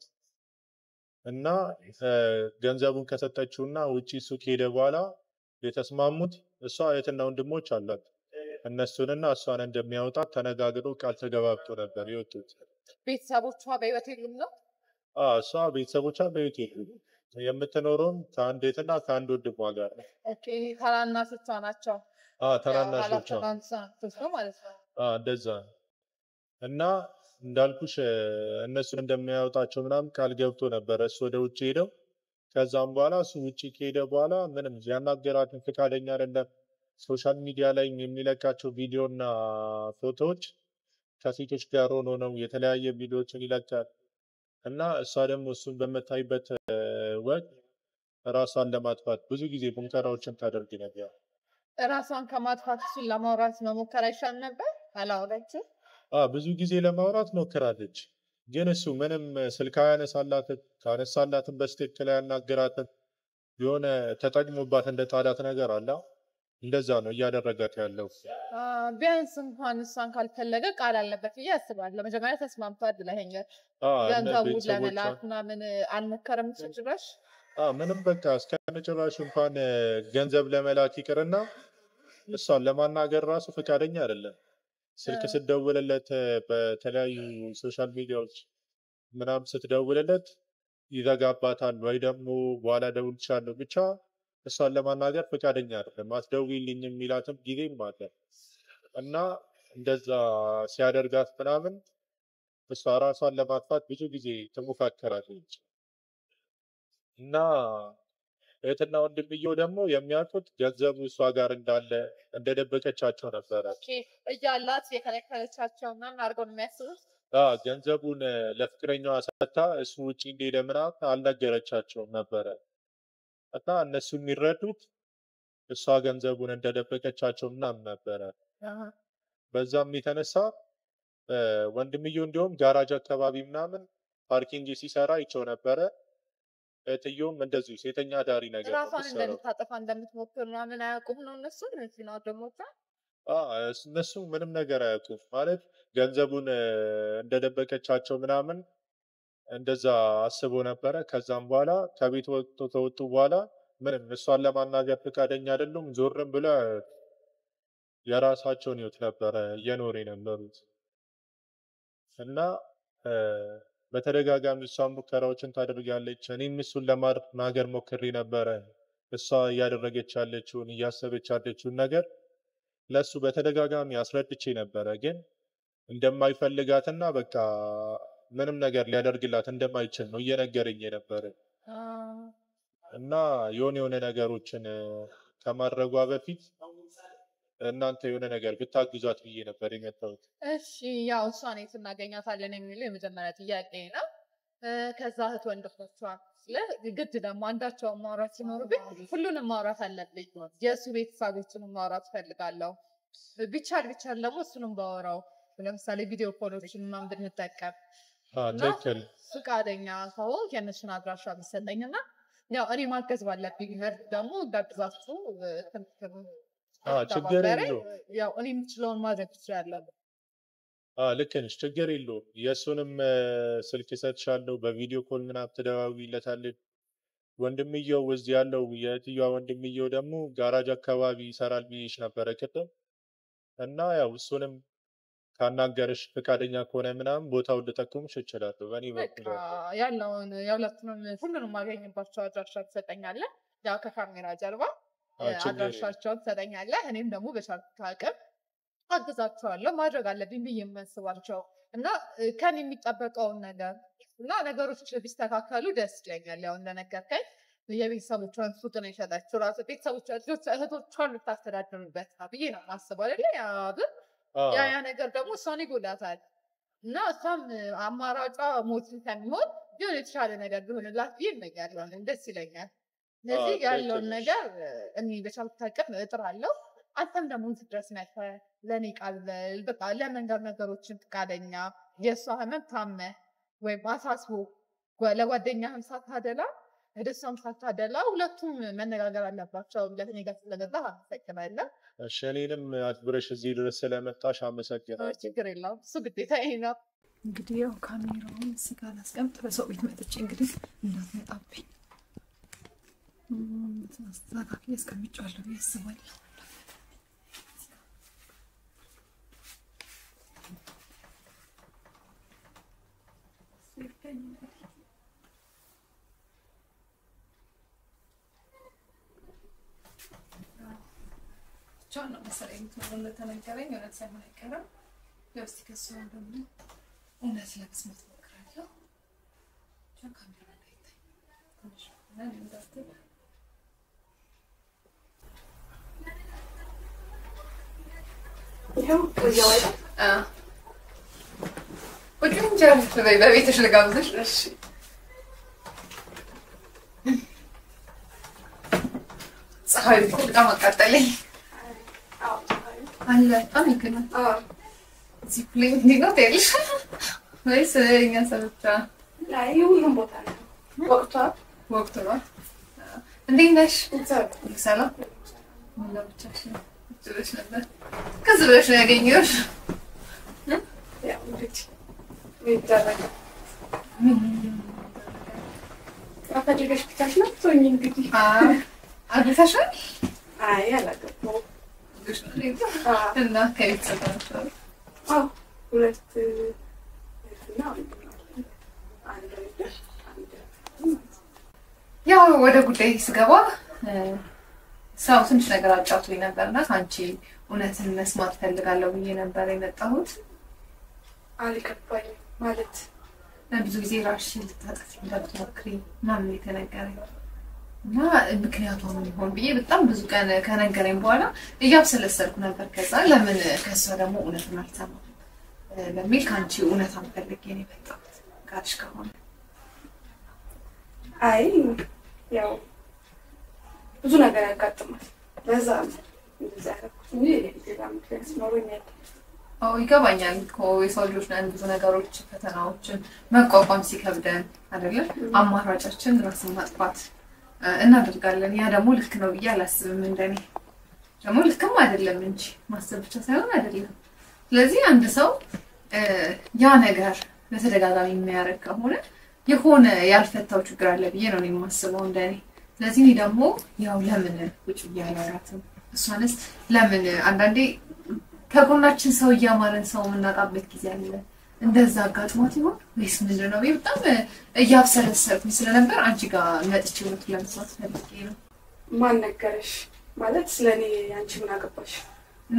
እና እ፣ ገንዘቡን ከሰጠችው እና ውጪ ሱቅ ሄደ በኋላ የተስማሙት እሷ እህትና ወንድሞች አሏት እነሱንና እሷን እንደሚያወጣት ተነጋግሮ ቃል ተገባብቶ ነበር የወጡት። ቤተሰቦቿ በህይወት የሉም ነው? አዎ፣ እሷ ቤተሰቦቿ በቤት የሉም። የምትኖረውም ከአንድ እህትና ከአንድ ወንድሟ ጋር ነው። ኦኬ ታናናሾቿ ናቸው። አዎ፣ ታናናሾቿ ታናናሾች ነው ማለት ነው። አዎ፣ እንደዛ ነው። እና እንዳልኩሽ እ፣ እነሱን እንደሚያወጣቸው ምናምን ቃል ገብቶ ነበረ እሱ ወደ ውጭ ሄደው። ከዛም በኋላ እሱ ውጭ ከሄደ በኋላ ምንም ያናገራትን ፈቃደኛ አይደለም። ሶሻል ሚዲያ ላይ የሚለቃቸው ቪዲዮ እና ፎቶዎች ከሴቶች ጋር ሆኖ ነው የተለያየ ቪዲዮዎችን ይለቃል። እና እሷ ደግሞ እሱን በምታይበት እ፣ ወቅት ራሷን ለማጥፋት ብዙ ጊዜ ሙከራዎችን ታደርግ ነበር። እራሷን ከማጥፋት እሱን ለማውራት መሞከር አይሻል ነበር? አላወራችም። አዎ ብዙ ጊዜ ለማውራት ሞክራለች፣ ግን እሱ ምንም ስልክ አያነሳላትም። ካነሳላትም በስትክክል አያናግራትም። የሆነ ተጠቅሞባት እንደ ጣላት ነገር አለ። እንደዛ ነው እያደረጋት ያለው። አ፣ ቢያንስ እንኳን እሷን ካልፈለገ ቃል አለበት ብዬ አስባለሁ። መጀመሪያ ተስማምቷል ብለኸኛል። አዎ፣ እነ ገንዘቡ ቤተሰቦቿ ለመላክ ምናምን አልሞከረም እሱ ጭራሽ። አዎ፣ ምንም በቃ እስከ መጨረሻ እንኳን እ፣ ገንዘብ ለመላክ ይቅርና እሷን ለማናገር ራሱ ፈቃደኛ አይደለም። ስልክ እ። ስትደውልለት እ፣ በተለያዩ ሶሻል ሚዲያዎች ምናምን ስትደውልለት ይዘጋባታል፣ ወይ ደግሞ በኋላ እደውልልሻለሁ ብቻ እሷን ለማናገር ፈቃደኛ አይደለም። አትደውይልኝ የሚላትም ጊዜም አለ እና እንደዛ ሲያደርጋት ምናምን እሷ ራሷን ለማጥፋት ብዙ ጊዜ ትሞካከራለች እና እህትና ወንድምየው ደግሞ የሚያውቁት ገንዘቡ እሷ ጋር እንዳለ እንደደበቀቻቸው ነበረ። ኦኬ እያላት የከለከለቻቸው ምናምን አድርገው ነው የሚያስቡት። አዎ፣ ገንዘቡን እ፣ ለፍቅረኛዋ ሰጥታ እሱ ውጭ እንደሄደ ምናምን አልነገረቻቸውም ነበረ እና እነሱ የሚረዱት እሷ ገንዘቡን እንደደበቀቻቸው ምናምን ነበረ። አሃ። በዛም የተነሳ እ፣ ወንድምየው እንዲሁም ጋራጅ አካባቢ ምናምን ፓርኪንግ ሲሰራ ይቸው ነበረ። እህትየውም እንደዚሁ ሴተኛ አዳሪ ነገር ነው ራሷን የምትሰራው። እንደምታጠፋ እንደምትሞክር ምናምን አያውቁም ነው እነሱ እነዚህ ነው ደሞቿ አዎ፣ እስ- እነሱ ምንም ነገር አያውቁም ማለት ገንዘቡን እ፣ እንደደበቀቻቸው ምናምን እንደዛ አስቦ ነበረ። ከዛም በኋላ ከቤት ወጥቶ ከወጡ በኋላ ምንም እሷን ለማናገር ፈቃደኛ አይደሉም። ዞርም ብለ የራሳቸውን ህይወት ነበረ እየኖሩ የነበሩት እና እ፣ በተደጋጋሚ እሷን ሙከራዎችን ታደርጋለች። እኔም እሱን ለማናገር ሞክሬ ነበረ። እሷ እያደረገች ያለችውን እያሰበች ያለችውን ነገር ለእሱ በተደጋጋሚ አስረድቼ ነበረ፣ ግን እንደማይፈልጋትና በቃ ምንም ነገር ሊያደርግላት እንደማይችል ነው እየነገረኝ የነበረ እና የሆነ የሆነ ነገሮችን እ፣ ከማድረጓ በፊት እናንተ የሆነ ነገር ብታግዟት ብዬ ነበር የመጣሁት። እሺ ያው እሷን የት እናገኛታለን የሚለው የመጀመሪያ ጥያቄ ነው። እ፣ ከዛ እህት ወንድሞቿ ስለ ግድ ደግሞ አንዳቸውን ማውራት ሲኖርብኝ ሁሉንም ማውራት አለብኝ። የእሱ ቤተሰቦችንም ማውራት እፈልጋለሁ። ቢቻል ቢቻል ደግሞ እሱንም ባወራው ለምሳሌ ቪዲዮ ኮሎችን ምናምን ብንጠቀም አዎ፣ እና ትክክል። ፈቃደኛ ከሆንክ የእነሱን አድራሻ ቢሰጠኝ እና ያው እኔ ማገዝ ባለብኝ ነገር ደግሞ እንዳግዛችሁ እ፣ ትምህርት አዎ፣ ችግር ተባበሬ፣ የለውም። ያው እኔ የምችለውን ማድረግ ትችላለሁ። አዎ፣ ልክ ነሽ። ችግር የለውም። የእሱንም እ፣ ስልክ እሰጥሻለሁ። በቪዲዮ ኮል ምናምን ትደዋውይለታለች። ወንድምየው እዚህ ያለው የእህትየዋ ወንድምየው ደግሞ ጋራጅ አካባቢ ይሰራል ብዬሽ ነበረ ቅድም እና ያው እሱንም ካናገርሽ ፈቃደኛ ከሆነ ምናምን ቦታውን ልጠቁምሽ እችላለሁ። በእኔ በቃ በኩል ያው ያለውን የሁለቱንም ሁሉንም ማገኝባቸው አድራሻ ትሰጠኛለህ። ያው ከካሜራ ጀርባ አዎ፣ እ፣ ችግር የለውም። አድራሻቸውን ትሰጠኛለህ። እኔም ደግሞ በቻልኩት አቅም አግዛቸዋለሁ። ማድረግ አለብኝ ብዬ የማስባቸው እና እ፣ ከኔ የሚጠበቀውን ነገር እና ነገሮች ቢስተካከሉ ደስ ይለኛል። ያው እንደነገርከኝ የቤተሰቦቿን ሱቅ ነው የሸጠችው። ራሱ ቤተሰቦቿ ልጆች እህቶቿን ልታስተዳድርበት ነው ብዬ ነው የማስበው አይደለ? ያ ግን አዎ፣ ያ ያ ነገር ደግሞ እሷን ይጎዳታል እና እሷም አማራጯ ሞትን ከሚሆን ቢሆን የተሻለ ነገር ቢሆንላት ብዬ እመኛለሁ። ደስ ይለኛል። ስለዚህ አዎ፣ ያለውን ትክክል ነሽ። ነገር እኔ በቻልኩት አቅም እጥራለሁ። አንተም ደግሞ እዚህ ድረስ መጥተህ ለእኔ ቃል በል በቃ ለመንገር ነገሮችን ፈቃደኛ የእሷ ህመም ታመ ወይም አሳስቦ ጓ- ለጓደኛህም ሳታደላ ወደ እሷም ሳታደላ ሁለቱም መነጋገር አለባቸው ብለህ እኔ ጋር ስለገባህ አመሰግናለሁ። እሺ፣ እኔንም አክብረሽ እዚህ ድረስ ስለመጣሽ አመሰግናለሁ። ችግር የለውም። እሱ ግዴታ ይሄ ነው። እንግዲህ ያው ካሜራውን ስጋ ላስቀምጥ በሰው ቤት መጥቼ እንግዲህ እንዳትመጣብኝ እም፣ አስተካክዬ አስቀምጬዋለሁ ብዬ አስባለሁ። ብቻዋን ነው መሰለኝ የምትኖረው እንደተነገረኝ እውነት ሳይሆን አይቀርም። ያው እስኪ ከእሷ ደግሞ እውነት ለመስማት እሞክራለሁ። ብቻ ካሜራ እንዳይታይ ትንሽ ሆነ እንዳትል ይኸው እዚያው አይደል? ቁጭ እንጀራ በይ፣ በቤትሽ ልጋብዝሽ። እሺ ፀሐዩ እኮ በጣም አቃጠለኝ አዎ አለ በጣም ይገናል። አዎ እዚህ ሁሌ እንዲህ ነው ትያለሽ ወይስ እኛ ሰው ብቻ ላይ ሁሉም ቦታ ነው ወቅቷ ወቅቱ ነው? እንዴት ነሽ? እግዚአብሔር ሰላም ምን ብቻሽን ቁጭ ብለሽ ነበር? ከዚ ብለሽ ነው ያገኘሁሽ። ያው እንግዲህ ይደረጋል። አፈልገሽ ብቻሽ ነው ትሆኝ እንግዲህ አግብተሻል? አይ አላገባሁም። አዎ እና ከቤተሰብ ናቸው? አዎ ሁለት እህትና ወንድም አለኝ። አንድ ወንድ አንድ ያው ወደ ጉዳይ ስገባ ሰው ትንሽ ነገር አጫውቶኝ ነበር እና ከአንቺ እውነትን መስማት ፈልጋለሁ ብዬ ነበር የመጣሁት። አልገባኝም ማለት ብዙ ጊዜ ራስሽን ልታጠፊ እንደምትሞክሪ ምናምን የተነገረኝ እና ምክንያቷ ምን ይሆን ብዬ በጣም ብዙ ቀን ከነገረኝ በኋላ እያብሰለሰልኩ ነበር። ከዛ ለምን ከእሷ ደግሞ እውነትን አልሰማም በሚል ከአንቺ እውነታን ፈልጌ ነው የመጣሁት ጋርሽ ከሆነ አይ ያው ብዙ ነገር ያጋጥማል። ለዛ ነው እንደዛ ያደረኩት እንጂ ሌላ ምክንያት ኖሮኛል። አዎ ይገባኛል እኮ የሰው ልጆች ነን። ብዙ ነገሮች ፈተናዎችን መቋቋም ሲከብደን አይደለም አማራጫችን ራስን ማጥፋት እ እናደርጋለን። ያ ደግሞ ልክ ነው ብዬ አላስብም። እንደኔ ደግሞ ልክም አይደለም እንጂ ማሰብ ብቻ ሳይሆን አይደለም። ስለዚህ አንድ ሰው እ ያ ነገር በተደጋጋሚ የሚያደርግ ከሆነ የሆነ ያልፈታው ችግር አለ ብዬ ነው እኔ የማስበው እንደኔ። ስለዚህ እኔ ደግሞ ያው ለምን ቁጭ ብዬ አላወራትም? እሷንስ ለምን አንዳንዴ ከጎናችን ሰው እያማረን ሰው የምናጣበት ጊዜ አለ። እንደዛ አጋጥሞት ይሆን ወይስ ምንድን ነው? ብዬ በጣም እያብሰለሰልኩኝ ስለነበር አንቺ ጋር መጥቼ እውነቱን ለመስማት ፈልጌ ነው። ማን ነገረሽ? ማለት ስለ እኔ አንቺ ምን አገባሽ? ኖ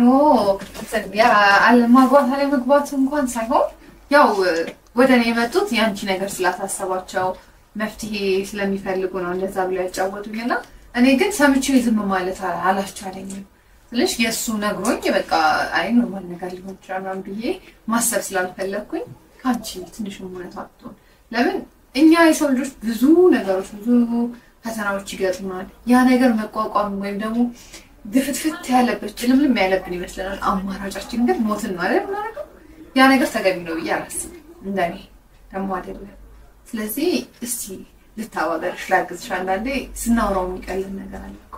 አለማግባት አለመግባት እንኳን ሳይሆን ያው ወደ እኔ የመጡት የአንቺ ነገር ስላሳሰባቸው መፍትሄ ስለሚፈልጉ ነው እንደዛ ብለው ያጫወቱኝ እና እኔ ግን ሰምቼው ዝም ማለት አላስቻለኝም። ትንሽ የእሱ ነግሮኝ በቃ አይ ኖርማል ነገር ሊሆን ይችላል ምናምን ብዬ ማሰብ ስላልፈለግኩኝ ከአንቺ ትንሽ እውነት አትሆን። ለምን እኛ የሰው ልጆች ብዙ ነገሮች ብዙ ፈተናዎች ይገጥሙናል። ያ ነገር መቋቋም ወይም ደግሞ ግፍትፍት ያለበት ጭልምልም ያለብን ይመስለናል። አማራጫችን ግን ሞትን ነው አይደል የምናደርገው። ያ ነገር ተገቢ ነው ብዬ አላስብም። እንደኔ ደግሞ አይደለም። ስለዚህ እስቲ ልታባበርሽ፣ ላግዝሽ። አንዳንዴ ስናወራው የሚቀልን ነገር አለ እኮ።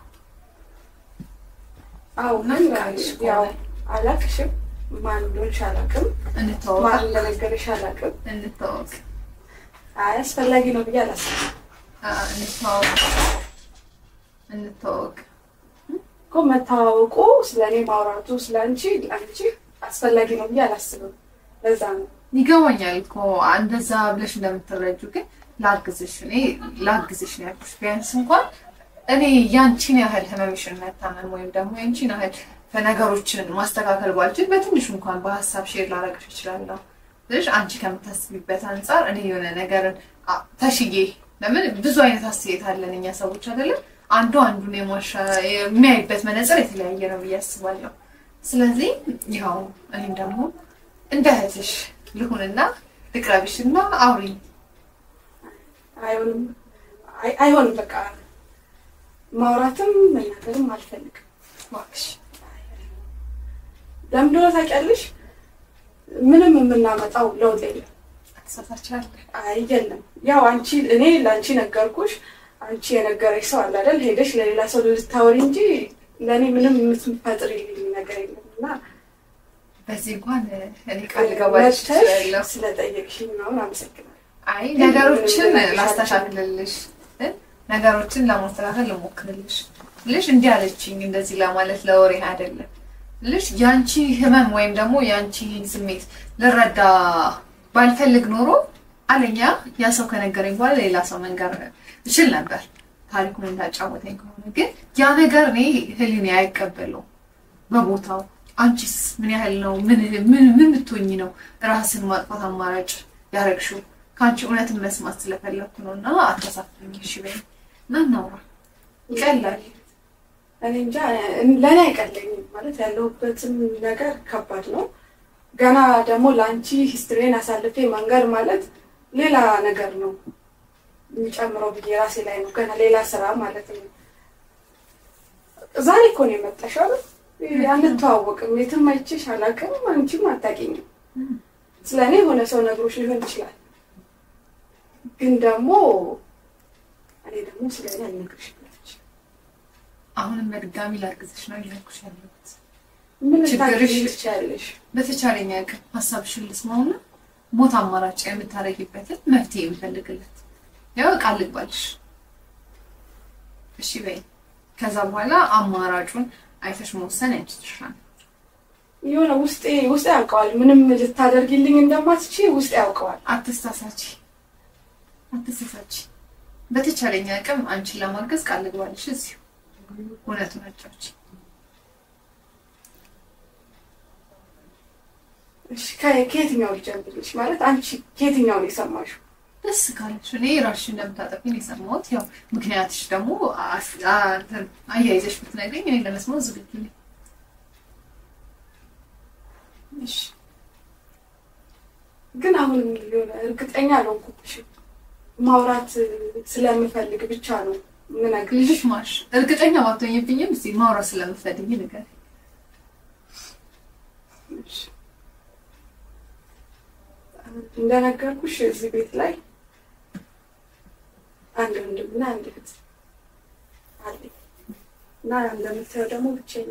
አዎ እና ግን ፍቃድሽ ያው ከሆነ አላቅሽም። ማን እንደሆንሽ አላቅም። እንተዋወቅ ማን እንደነገረሽ አላቅም። እንተዋወቅ አይ አስፈላጊ ነው ብዬ አላስብም አ፣ እንተዋወቅ እንተዋወቅ። እኮ መተዋወቁ ስለ እኔ ማውራቱ ስለ አንቺ አንቺ አስፈላጊ ነው ብዬ አላስብም። ለዛ ነው ይገባኛል እኮ እንደዛ ብለሽ እንደምትረጁ ግን ላግዝሽ እኔ ላግዝሽ ነው ያልኩሽ። ቢያንስ እንኳን እኔ ያንቺን ያህል ህመምሽን መታመም ወይም ደግሞ ያንቺን ያህል ነገሮችን ማስተካከል ባልችል በትንሹ እንኳን በሀሳብ ሼር ላረግሽ እችላለሁ። ስለሽ አንቺ ከምታስቢበት አንጻር እኔ የሆነ ነገርን አ- ተሽዬ ለምን ብዙ አይነት አስተያየት አለን እኛ ሰዎች አይደለም አንዱ አንዱን የማሻ የሚያይበት መነጽር የተለያየ ነው ብዬ አስባለሁ። ስለዚህ ያው እኔም ደግሞ እንደ እህትሽ ልሁንና ልቅረብሽና አውሪኝ። አይሆንም አይ- አይሆንም። በቃ ማውራትም መናገርም አልፈልግም። እባክሽ ለምን እንደሆነ ታውቂያለሽ? ምንም የምናመጣው ለውጥ የለም። አትሳሳቻለሽ። አይ የለም። ያው አንቺ እኔ ለአንቺ ነገርኩሽ፣ አንቺ የነገረሽ ሰው አለ አይደል? ሄደሽ ለሌላ ሰው ልታወሪ እንጂ ለእኔ ምንም የምትፈጥሪልኝ ነገር የለም እና በዚህ እንኳን እኔ ቃል ልገባልሽ መጥተሽ እችላለሁ። ስለጠየቅሽኝ ምናምን አመሰግናለሁ። አይ ነገሮችን ላስተካክልልሽ እ? ነገሮችን ለማስተካከል ልሞክርልሽ ልሽ እንዲህ አለችኝ እንደዚህ ለማለት ለወሬ አይደለም ልሽ የአንቺ ህመም ወይም ደግሞ የአንቺ ስሜት ልረዳ ባልፈልግ ኖሮ አለኛ ያ ሰው ከነገረኝ በኋላ ሌላ ሰው መንገር እችል ነበር ታሪኩን እንዳጫወተኝ ከሆነ ግን ያ ነገር እኔ ህሊኔ አይቀበለውም በቦታው አንቺስ ምን ያህል ነው? ምን ምን ምን ብትሆኚ ነው ራስን ማጥፋት አማራጭ ያረግሽው? ከአንቺ እውነትን መስማት ስለፈለግኩ ነው እና አታሳፍኝ። እሺ በይኝ እና እናውራ። ይቀላል። እኔ እንጃ ለእኔ አይቀለኝም ማለት ያለሁበትም ነገር ከባድ ነው። ገና ደግሞ ለአንቺ ሂስትሪን አሳልፌ መንገድ ማለት ሌላ ነገር ነው የሚጨምረው ብዬ ራሴ ላይ ነው ገና ሌላ ስራ ማለት ነው። ዛሬ እኮ ነው የመጣሽው አይደል? አንተዋወቅም፣ የትም አይቼሽ አላውቅም፣ አንቺም አታውቂኝም። ስለ እኔ የሆነ ሰው ነግሮሽ ሊሆን ይችላል፣ ግን ደግሞ እኔ ደግሞ ስለ እኔ አልነግርሽም። አሁንም በድጋሚ ላርግዝሽ ነው እያልኩሽ ያለሁት። ምን ችግርሽ- ልታግዢኝ ትችያለሽ? በተቻለኝ አቅም ሀሳብሽን ልስማውና ሞት አማራጭ የምታደርጊበትን መፍትሄ የምፈልግለት ያው ቃል ልግባልሽ። እሺ በይ። ከዛ በኋላ አማራጩን አይተሽ መወሰን ያንቺ ድርሻ ነው። የሆነ ውስጤ ውስጤ ያውቀዋል። ምንም ልታደርጊልኝ እንደማትች ውስጤ ያውቀዋል። አትሳሳች፣ አትሳሳች። በተቻለኝ አቅም አንቺን ለማገዝ ቃል ልግባልሽ። እዚሁ እውነቱን አጫውች። እሺ ከ- ከየትኛው ልጀምርልሽ? ማለት አንቺ ከየትኛው ነው የሰማሽው? ደስ ካለሽ እኔ ራስሽን እንደምታጠፊ ነው የሰማሁት። ያው ምክንያትሽ ደግሞ አስ- አ- እንትን አያይዘሽ ብትነግሪኝ እኔ ለመስማት ዝግጁ ነኝ። እሺ ግን አሁን የሆነ እርግጠኛ አልሆንኩብሽም። ማውራት ስለምፈልግ ብቻ ነው የምነግርሽ። ልጅሽ ማሽ እርግጠኛ ባትሆኝብኝም እስኪ ማውራት ስለምትፈልጊ ነገር እሺ። እንደነገርኩሽ እዚህ ቤት ላይ አንድ ወንድምና አንድ እህት አለኝ እና እንደምታየው ደግሞ ብቸኛ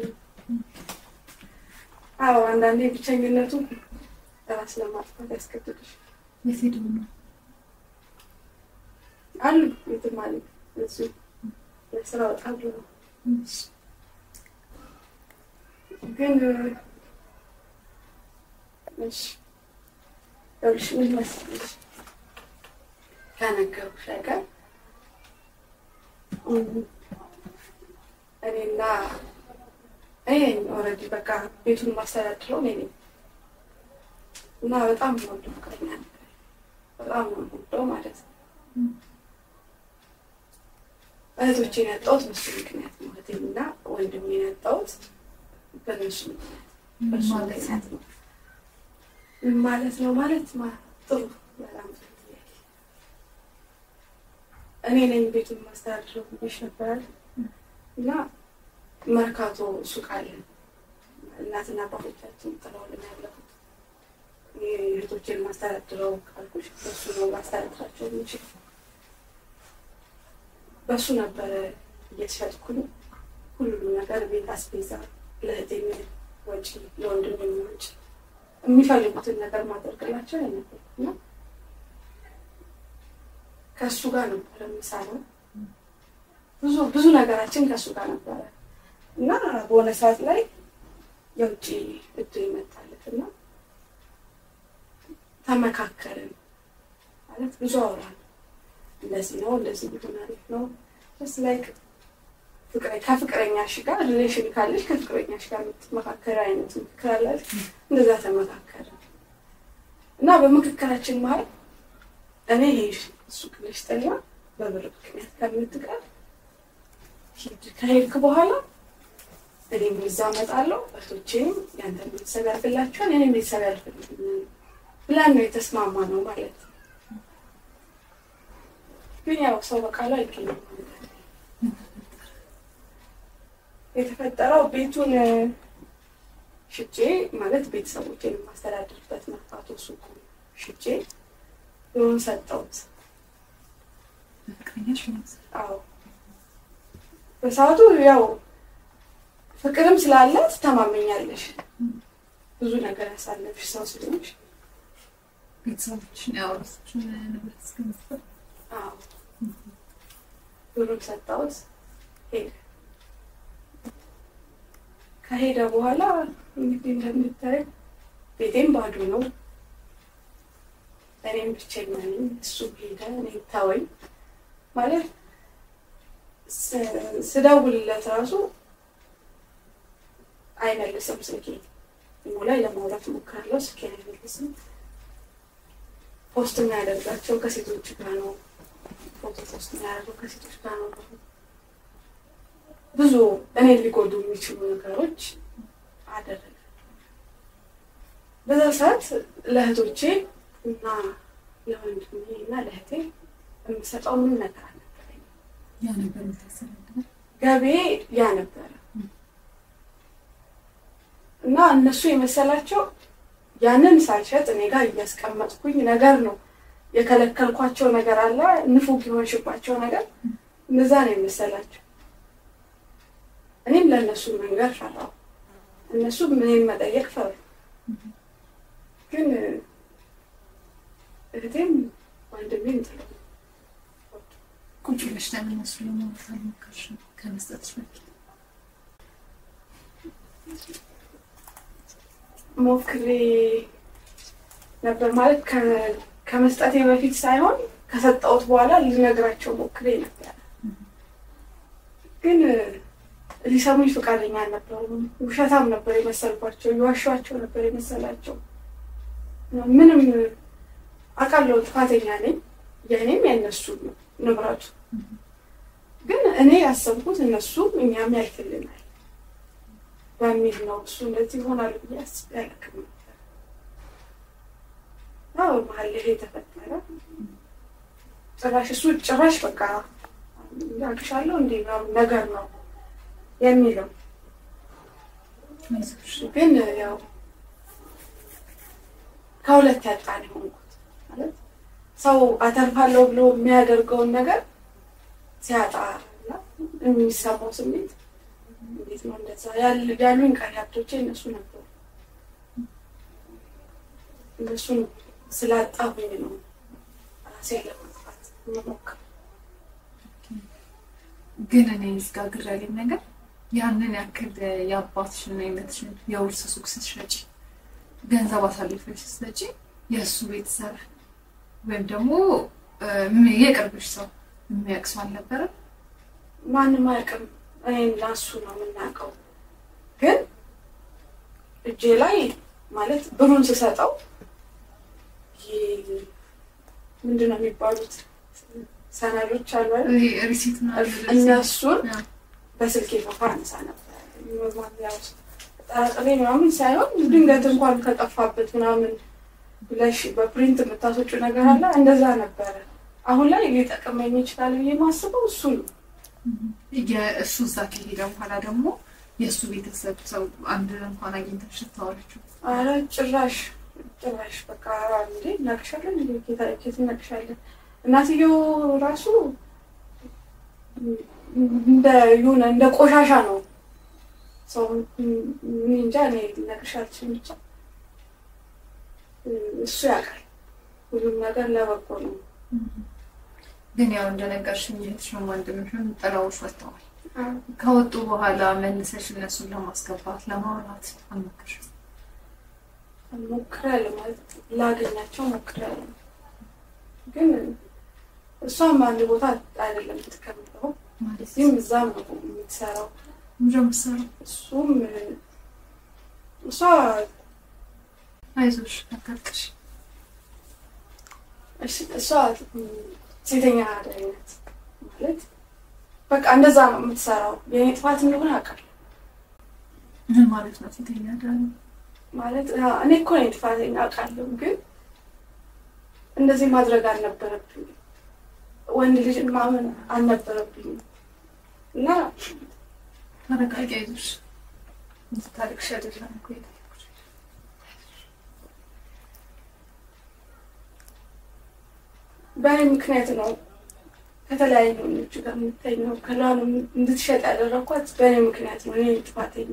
አዎ አንዳንዴ ብቸኝነቱ ራስ ለማጥፋት ያስገድድሽ የት ሄደው ነው? አሉ የትም አለ እሱ ለስራ በጣም ነው ግን እሺ ይኸውልሽ ምን መሰለሽ ከነገሩሽ ነገር እም፣ እኔና እኔ ኦልሬዲ በቃ ቤቱን ማስተዳድረው እኔ ነኝ እና በጣም ነው የምወደው ፍቅረኛ ነበር በጣም ነው የምወደው ማለት ነው እህቶቼን ያጣሁት በሱ ምክንያት ነው እህቴንና ወንድሜን ያጣሁት በእነሱ ምክንያት በሱ ማለት ነው? ምክንያት ነው ምን ማለት ነው ማለት ማ- ጥሩ በጣም ጥሩ ጥያቄ። እኔ ነኝ ቤቱን ማስተዳድረው ብዬሽ ነበራል እና መርካቶ ሱቅ አለ እናትና አባቶቻችን ጥለውልን ያለፉት እህቶቼን ማስተዳድረው ካልኩሽ በሱ ነው ማስተዳድራቸው የምችል በሱ ነበረ እየሸጥኩኝ ሁሉም ነገር ቤት አስቤዛ ለእህቴ ወጪ ለወንድሜ ወጪ የሚፈልጉትን ነገር ማደርግላቸው አይነበርኩና ከእሱ ጋር ነበረ የምሰራው። ብዙ ብዙ ነገራችን ከእሱ ጋር ነበረ እና በሆነ ሰዓት ላይ የውጭ እድል ይመጣለት እና ተመካከርን ማለት ብዙ አውራን እንደዚህ ነው እንደዚህ ቢሆን አሪፍ ነው ስ ላይክ ከፍቅረኛሽ ጋር ሪሌሽን ካለሽ ከፍቅረኛሽ ጋር የምትመካከር አይነት ምክክር አላል እንደዛ ተመካከረ እና በምክክራችን መሀል እኔ ሄድ እሱ ክለሽ ጠላ በብር ምክንያት ከምትቀር ሂድ ከሄድክ በኋላ እኔም እዛ እመጣለሁ እህቶቼም ያንተን ቤተሰብ ያልፍላቸዋል እኔም ቤተሰብ ያልፍልኛል ብላን ነው የተስማማ ነው ማለት ነው። ግን ያው ሰው በቃሉ አይገኝም ማለት አይደለም። የተፈጠረው ቤቱን ሽጬ ማለት ቤተሰቦቼን የማስተዳድርበት መርካቶ ሱቁ ሽጬ ብሩን ሰጠሁት። ፍቅረኛሽ ማለት ነው? አዎ በሰዓቱ ያው ፍቅርም ስላለ ትተማመኛለሽ። ብዙ ነገር ያሳለፍሽ ሰው ስለሆንሽ ቤተሰቦችሽን ያወረሱሽን ንብረት እስከመስጠት አዎ ብሩን ሰጠሁት። ሄደ። ከሄደ በኋላ እንግዲህ እንደምታይ ቤቴም ባዶ ነው። እኔም ብቸኛ ነኝ። እሱም ሄደ፣ እኔ ተወኝ ማለት ስ- ስደውልለት ራሱ አይመልስም ስልኬ ኢሞ ላይ ለማውራት እሞክራለሁ ስልኬን አይመልስም ፖስት የሚያደርጋቸው ከሴቶች ጋር ነው ፎቶ ፖስት የሚያደርገው ከሴቶች ጋር ነው ብዙ እኔ ሊጎዱ የሚችሉ ነገሮች አደረገ በዛ ሰዓት ለእህቶቼ እና ለወንድሜ እና ለእህቴ የምሰጠው ምን ነገር አልነበረኝ ያ ነበር የምታስተዳድረው? ገቤ ያ ነበረ እና እነሱ የመሰላቸው ያንን ሳልሸጥ እኔ ጋር እያስቀመጥኩኝ ነገር ነው የከለከልኳቸው ነገር አለ ንፉግ የሆንሽባቸው ነገር እነዛ ነው የመሰላቸው እኔም ለእነሱ መንገር ፈራው እነሱ ምንም መጠየቅ ፈሩ ግን እህቴም ወንድሜም ጥለው ቁጭ ብለሽ ለምን እነሱ ለማውራት አልሞከርሽም? ከመስጠትሽ በፊት ሞክሬ ነበር ማለት ከ- ከመስጠቴ በፊት ሳይሆን ከሰጠሁት በኋላ ልነግራቸው ሞክሬ ነበር። ግን ሊሰሙኝ ፈቃደኛ አልነበሩም። ውሸታም ነበር የመሰልኳቸው፣ የዋሸኋቸው ነበር የመሰላቸው። ምንም አውቃለሁ ጥፋተኛ ነኝ፣ የእኔም የእነሱ ንብረቱ። ግን እኔ ያሰብኩት እነሱም እኛም ያልፍልናል በሚል ነው። እሱ እንደዚህ ይሆናል ብዬ አስቤ አላውቅም ነበር። ያው መሀል ላይ የተፈጠረ ጭራሽ እሱ ጭራሽ በቃ ያቅሻለሁ እንዴ ምናምን ነገር ነው የሚለው አይዞሽ ግን ያው ከሁለት ያጣ ነው የሆንኩት። ማለት ሰው አተርፋለሁ ብሎ የሚያደርገውን ነገር ሲያጣ እና የሚሰማው ስሜት እንዴት ነው እንደዛ ያል- ያሉኝ ቀሪ ሀብቶቼ እነሱ ነበሩ። እነሱን ስላጣሁኝ ነው ራሴን ለማጥፋት የምሞክረው። ግን እኔ እዝጋ ግር ያለኝ ነገር ያንን ያክል የአባትሽን የእናትሽን የውርስ ሱቅ ስትሸጪ ገንዘብ አሳልፈሽ ስትሰጪ የእሱ ቤተሰብ ወይም ደግሞ እ፣ ም- የቅርብሽ ሰው የሚያውቅ ሰው አልነበረም? ማንም አያውቅም። እኔም ላሱ ነው የምናውቀው። ግን እጄ ላይ ማለት ብሩን ስሰጠው ይሄ ምንድን ነው የሚባሉት ሰነዶች አሉ አይደል? ይሄ ሪሲት ምናምን እነሱን ያ። በስልኬ ፎቶ አነሳ ነበር። ማሚያ ውስጥ ጠራጥሬ ምናምን ሳይሆን ድንገት እንኳን ከጠፋበት ምናምን ብለሽ በፕሪንት የምታስወጪው ነገር አለ። እንደዛ ነበረ። አሁን ላይ ሊጠቅመኝ ይችላል ብዬ ማስበው እሱ ነው። የእሱ እዛ ከሄደ በኋላ ደግሞ የእሱ ቤተሰብ ሰው አንድ እንኳን አግኝተሽ ስታወሪችው አረ ጭራሽ ጭራሽ በቃ እንዴ እናቅሻለን እንዴ ኬታ- ኬት እናቅሻለን። እናትየው ራሱ እንደ የሆነ እንደ ቆሻሻ ነው ሰው እኔ እንጃ እኔ ልነግርሽ አልችልም። ብቻ እሱ ያውቃል ሁሉም ነገር ለበጎ ነው። ግን ያው እንደነገርሽኝ እህትሽም ወንድምሽም ጥለውሽ ወጥተዋል። ከወጡ በኋላ መልሰሽ እነሱን ለማስገባት ለማውራት አልሞከርሽም? ሞክሬያለሁ ማለት ላገኛቸው ሞክሬያለሁ፣ ግን እሷም አንድ ቦታ አይደለም የምትቀምጠው ማለት እዚህም እዛም ነው የምትሰራው። ምንድን ነው የምትሰራው? እሱም እሷ አይዞሽ አታልቅሽ። እሺ- እሷ ሴተኛ አዳሪ ናት ማለት በቃ እንደዛ ነው የምትሰራው። የኔ ጥፋት እንደሆነ አውቃለሁ ምን ማለት ነው ሴተኛ አዳሪ? ማለት አ፣ እኔ እኮ ነኝ ጥፋተኛ አውቃለሁ፣ ግን እንደዚህ ማድረግ አልነበረብኝም። ወንድ ልጅን ማመን አልነበረብኝም እና ተረጋጊ፣ አይዞሽ። እንድታለቅሽ አይደለም እኮ የጠየኩሽ። በእኔ ምክንያት ነው ከተለያዩ ወንዶች ጋር የምተኘው። ከላኑ እንድትሸጥ ያደረኳት በእኔ ምክንያት ነው። እኔ ጥፋተኛ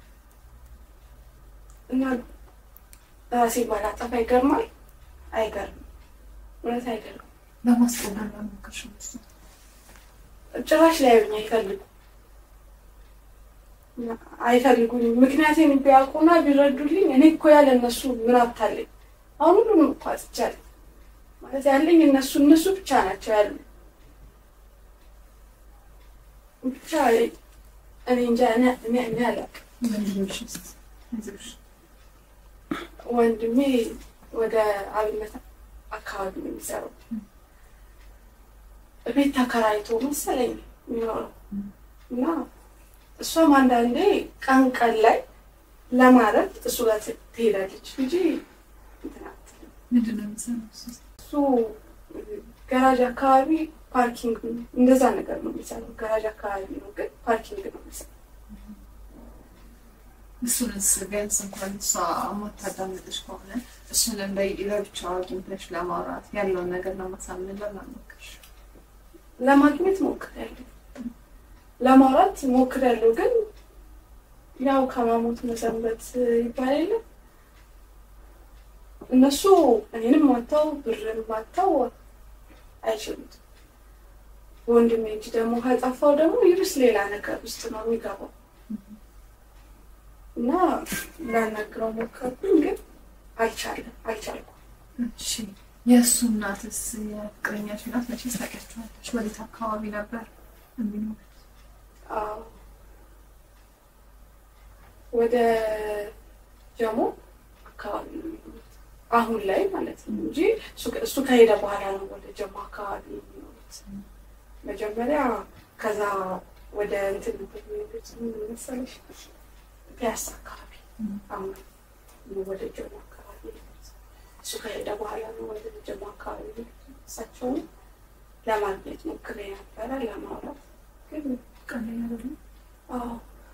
እና ራሴ ባላጠፋ ይገርማል። አይገርም፣ እውነት አይገርም። ለማስቆም ለምን አልሞከርሽም? እሱን? ጭራሽ ሊያዩኝ አይፈልጉ አይፈልጉኝም። ምክንያቴን ቢያውቁና ቢረዱልኝ እኔ እኮ ያለ እነሱ ምን አታለኝ። አሁን ሁሉንም እኮ አጥቻለሁ ማለት ያለኝ እነሱ እነሱ ብቻ ናቸው ያሉ ብቻ እኔ እንጃ እኔ እኔ እኔ አላውቅም ወንድምሽስ? አይዞሽ። ወንድሜ ወደ አብነት አካባቢ ነው የሚሰራው። ቤት ተከራይቶ መሰለኝ የሚኖረው እና እሷም አንዳንዴ ቀን ቀን ላይ ለማረፍ እሱ ጋር ት- ትሄዳለች እንጂ እንትን አትልም። ምንድን ነው የሚሰራው እሱ? እሱ ገራጅ አካባቢ ፓርኪንግ እንደዛ ነገር ነው የሚሰራው። ገራጅ አካባቢ ነው ግን ፓርኪንግ ነው የሚሰራው። እሱንስ ቢያንስ እንኳን እሷ የማታዳምጥሽ ከሆነ እሱን እንደ ለብቻው አግኝተሽ ለማውራት ያለውን ነገር ለማሳመን ለማሞከር ለማግኘት ሞክሬያለሁ፣ ለማውራት ሞክሬያለሁ። ግን ያው ከማሞት መሰንበት ይባል የለ እነሱ እኔንም ማታው ብርን ማታው አይችሉት። ወንድሜ እጅ ደግሞ ከጠፋው ደግሞ ይብስ ሌላ ነገር ውስጥ ነው የሚገባው እና ላናግረው ሞከርኩኝ፣ ግን አልቻለም አልቻልኩም። እሺ የእሱ እናትስ የፍቅረኛሽ እናት መቼስ ታውቂያቸዋለሽ? ወዴት አካባቢ ነበር የሚኖሩት? አዎ ወደ ጀሞ አካባቢ ነው የሚኖሩት አሁን ላይ ማለት ነው እንጂ እሱ- እሱ ከሄደ በኋላ ነው ወደ ጀሞ አካባቢ የሚኖሩት። መጀመሪያ ከዛ ወደ እንትን ነበር የሚሄዱት ምን መሰለሽ ፒያሳ አካባቢ አሁን ነው ወደ ጀሞ አካባቢ የሄዱት። እሱ ከሄደ በኋላ ነው ወደ ጀሞ አካባቢ የሄዱት። እሳቸውን ለማግኘት ሞክሬ ነበረ ለማውራት ግን ቀላል አይደለም። አዎ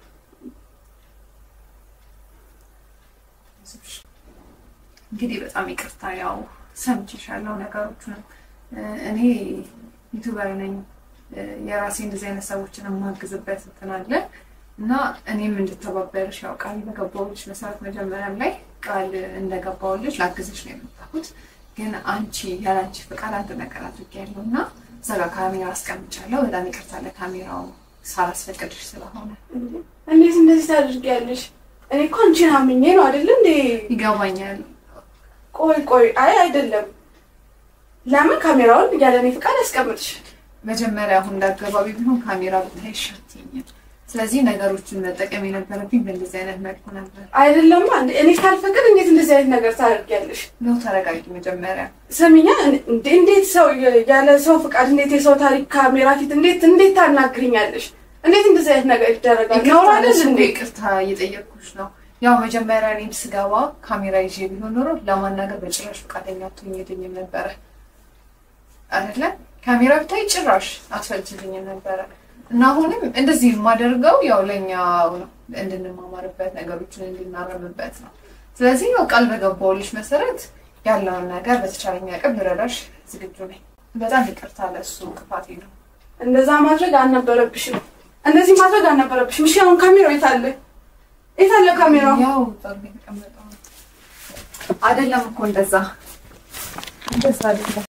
እንግዲህ በጣም ይቅርታ ያው ሰምቼሻለሁ ነገሮቹንም እ፣ እኔ ዩቱበር ነኝ እ፣ የራሴ እንደዚህ አይነት ሰዎችን የማግዝበት እንትን አለ እና እኔም እንድተባበርሽ ያው ቃል በገባሁልሽ መሰረት መጀመሪያም ላይ ቃል እንደገባሁልሽ ላግዝሽ ነው የመጣሁት ግን አንቺ ያለአንቺ ፈቃድ አንድ ነገር አድርጌያለሁ እና እዛ ጋር ካሜራ አስቀምጫለሁ በጣም ይቅርታ ለካሜራው ሳላስፈቅድሽ ስለሆነ እንዴት እንደዚህ ታደርጊያለሽ? እኔ እኮ አንቺን አምኜ ነው አይደል እንዴ? ይገባኛል ቆይ ቆይ፣ አይ አይደለም። ለምን ካሜራውን ያለ እኔ ፍቃድ ያስቀምጥሽ? መጀመሪያ አሁን እንዳገባቢ ቢሆን ካሜራ ብታይ ሻትኛል። ስለዚህ ነገሮችን መጠቀም የነበረብኝ በእንደዚህ አይነት መልኩ ነበር። አይደለማ እንዴ? እኔ ካልፈቅድ እንዴት እንደዚህ አይነት ነገር ታደርጊያለሽ? ነው ተረጋጊ። መጀመሪያ ስሚኛ፣ እንዴ እንዴት ሰው ያለ ሰው ፍቃድ እንዴት የሰው ታሪክ ካሜራ ፊት እንዴት እንዴት ታናግሪኛለሽ? እንዴት እንደዚህ አይነት ነገር ይደረጋል? ነውር አይደል ይቅርታ እንዴ? ይቅርታ እየጠየቅኩሽ ነው። ያው መጀመሪያ እኔም ስገባ ካሜራ ይዤ ቢሆን ኖሮ ለማናገር በጭራሽ ፈቃደኛ አትሆኝልኝም ነበረ አይደለ? ካሜራ ብታይ ጭራሽ አትፈልጭልኝም ነበረ እና አሁንም እንደዚህ የማደርገው ያው ለእኛ ነው እንድንማማርበት ነገሮችን እንድናረምበት ነው። ስለዚህ ያው ቃል በገባሁልሽ መሰረት ያለውን ነገር በተቻለኝ አቅም ልረዳሽ ዝግጁ ነኝ። በጣም ይቅርታ ለእሱ ክፋቴ ነው። እንደዛ ማድረግ አልነበረብሽም። እንደዚህ ማድረግ አልነበረብሽም። እሺ አሁን ካሜራው የት አለ? የት አለ ካሜራው? ያው ጠርቤ የተቀመጠው ነው። አይደለም እኮ እንደዛ እንደዛ አይደለም።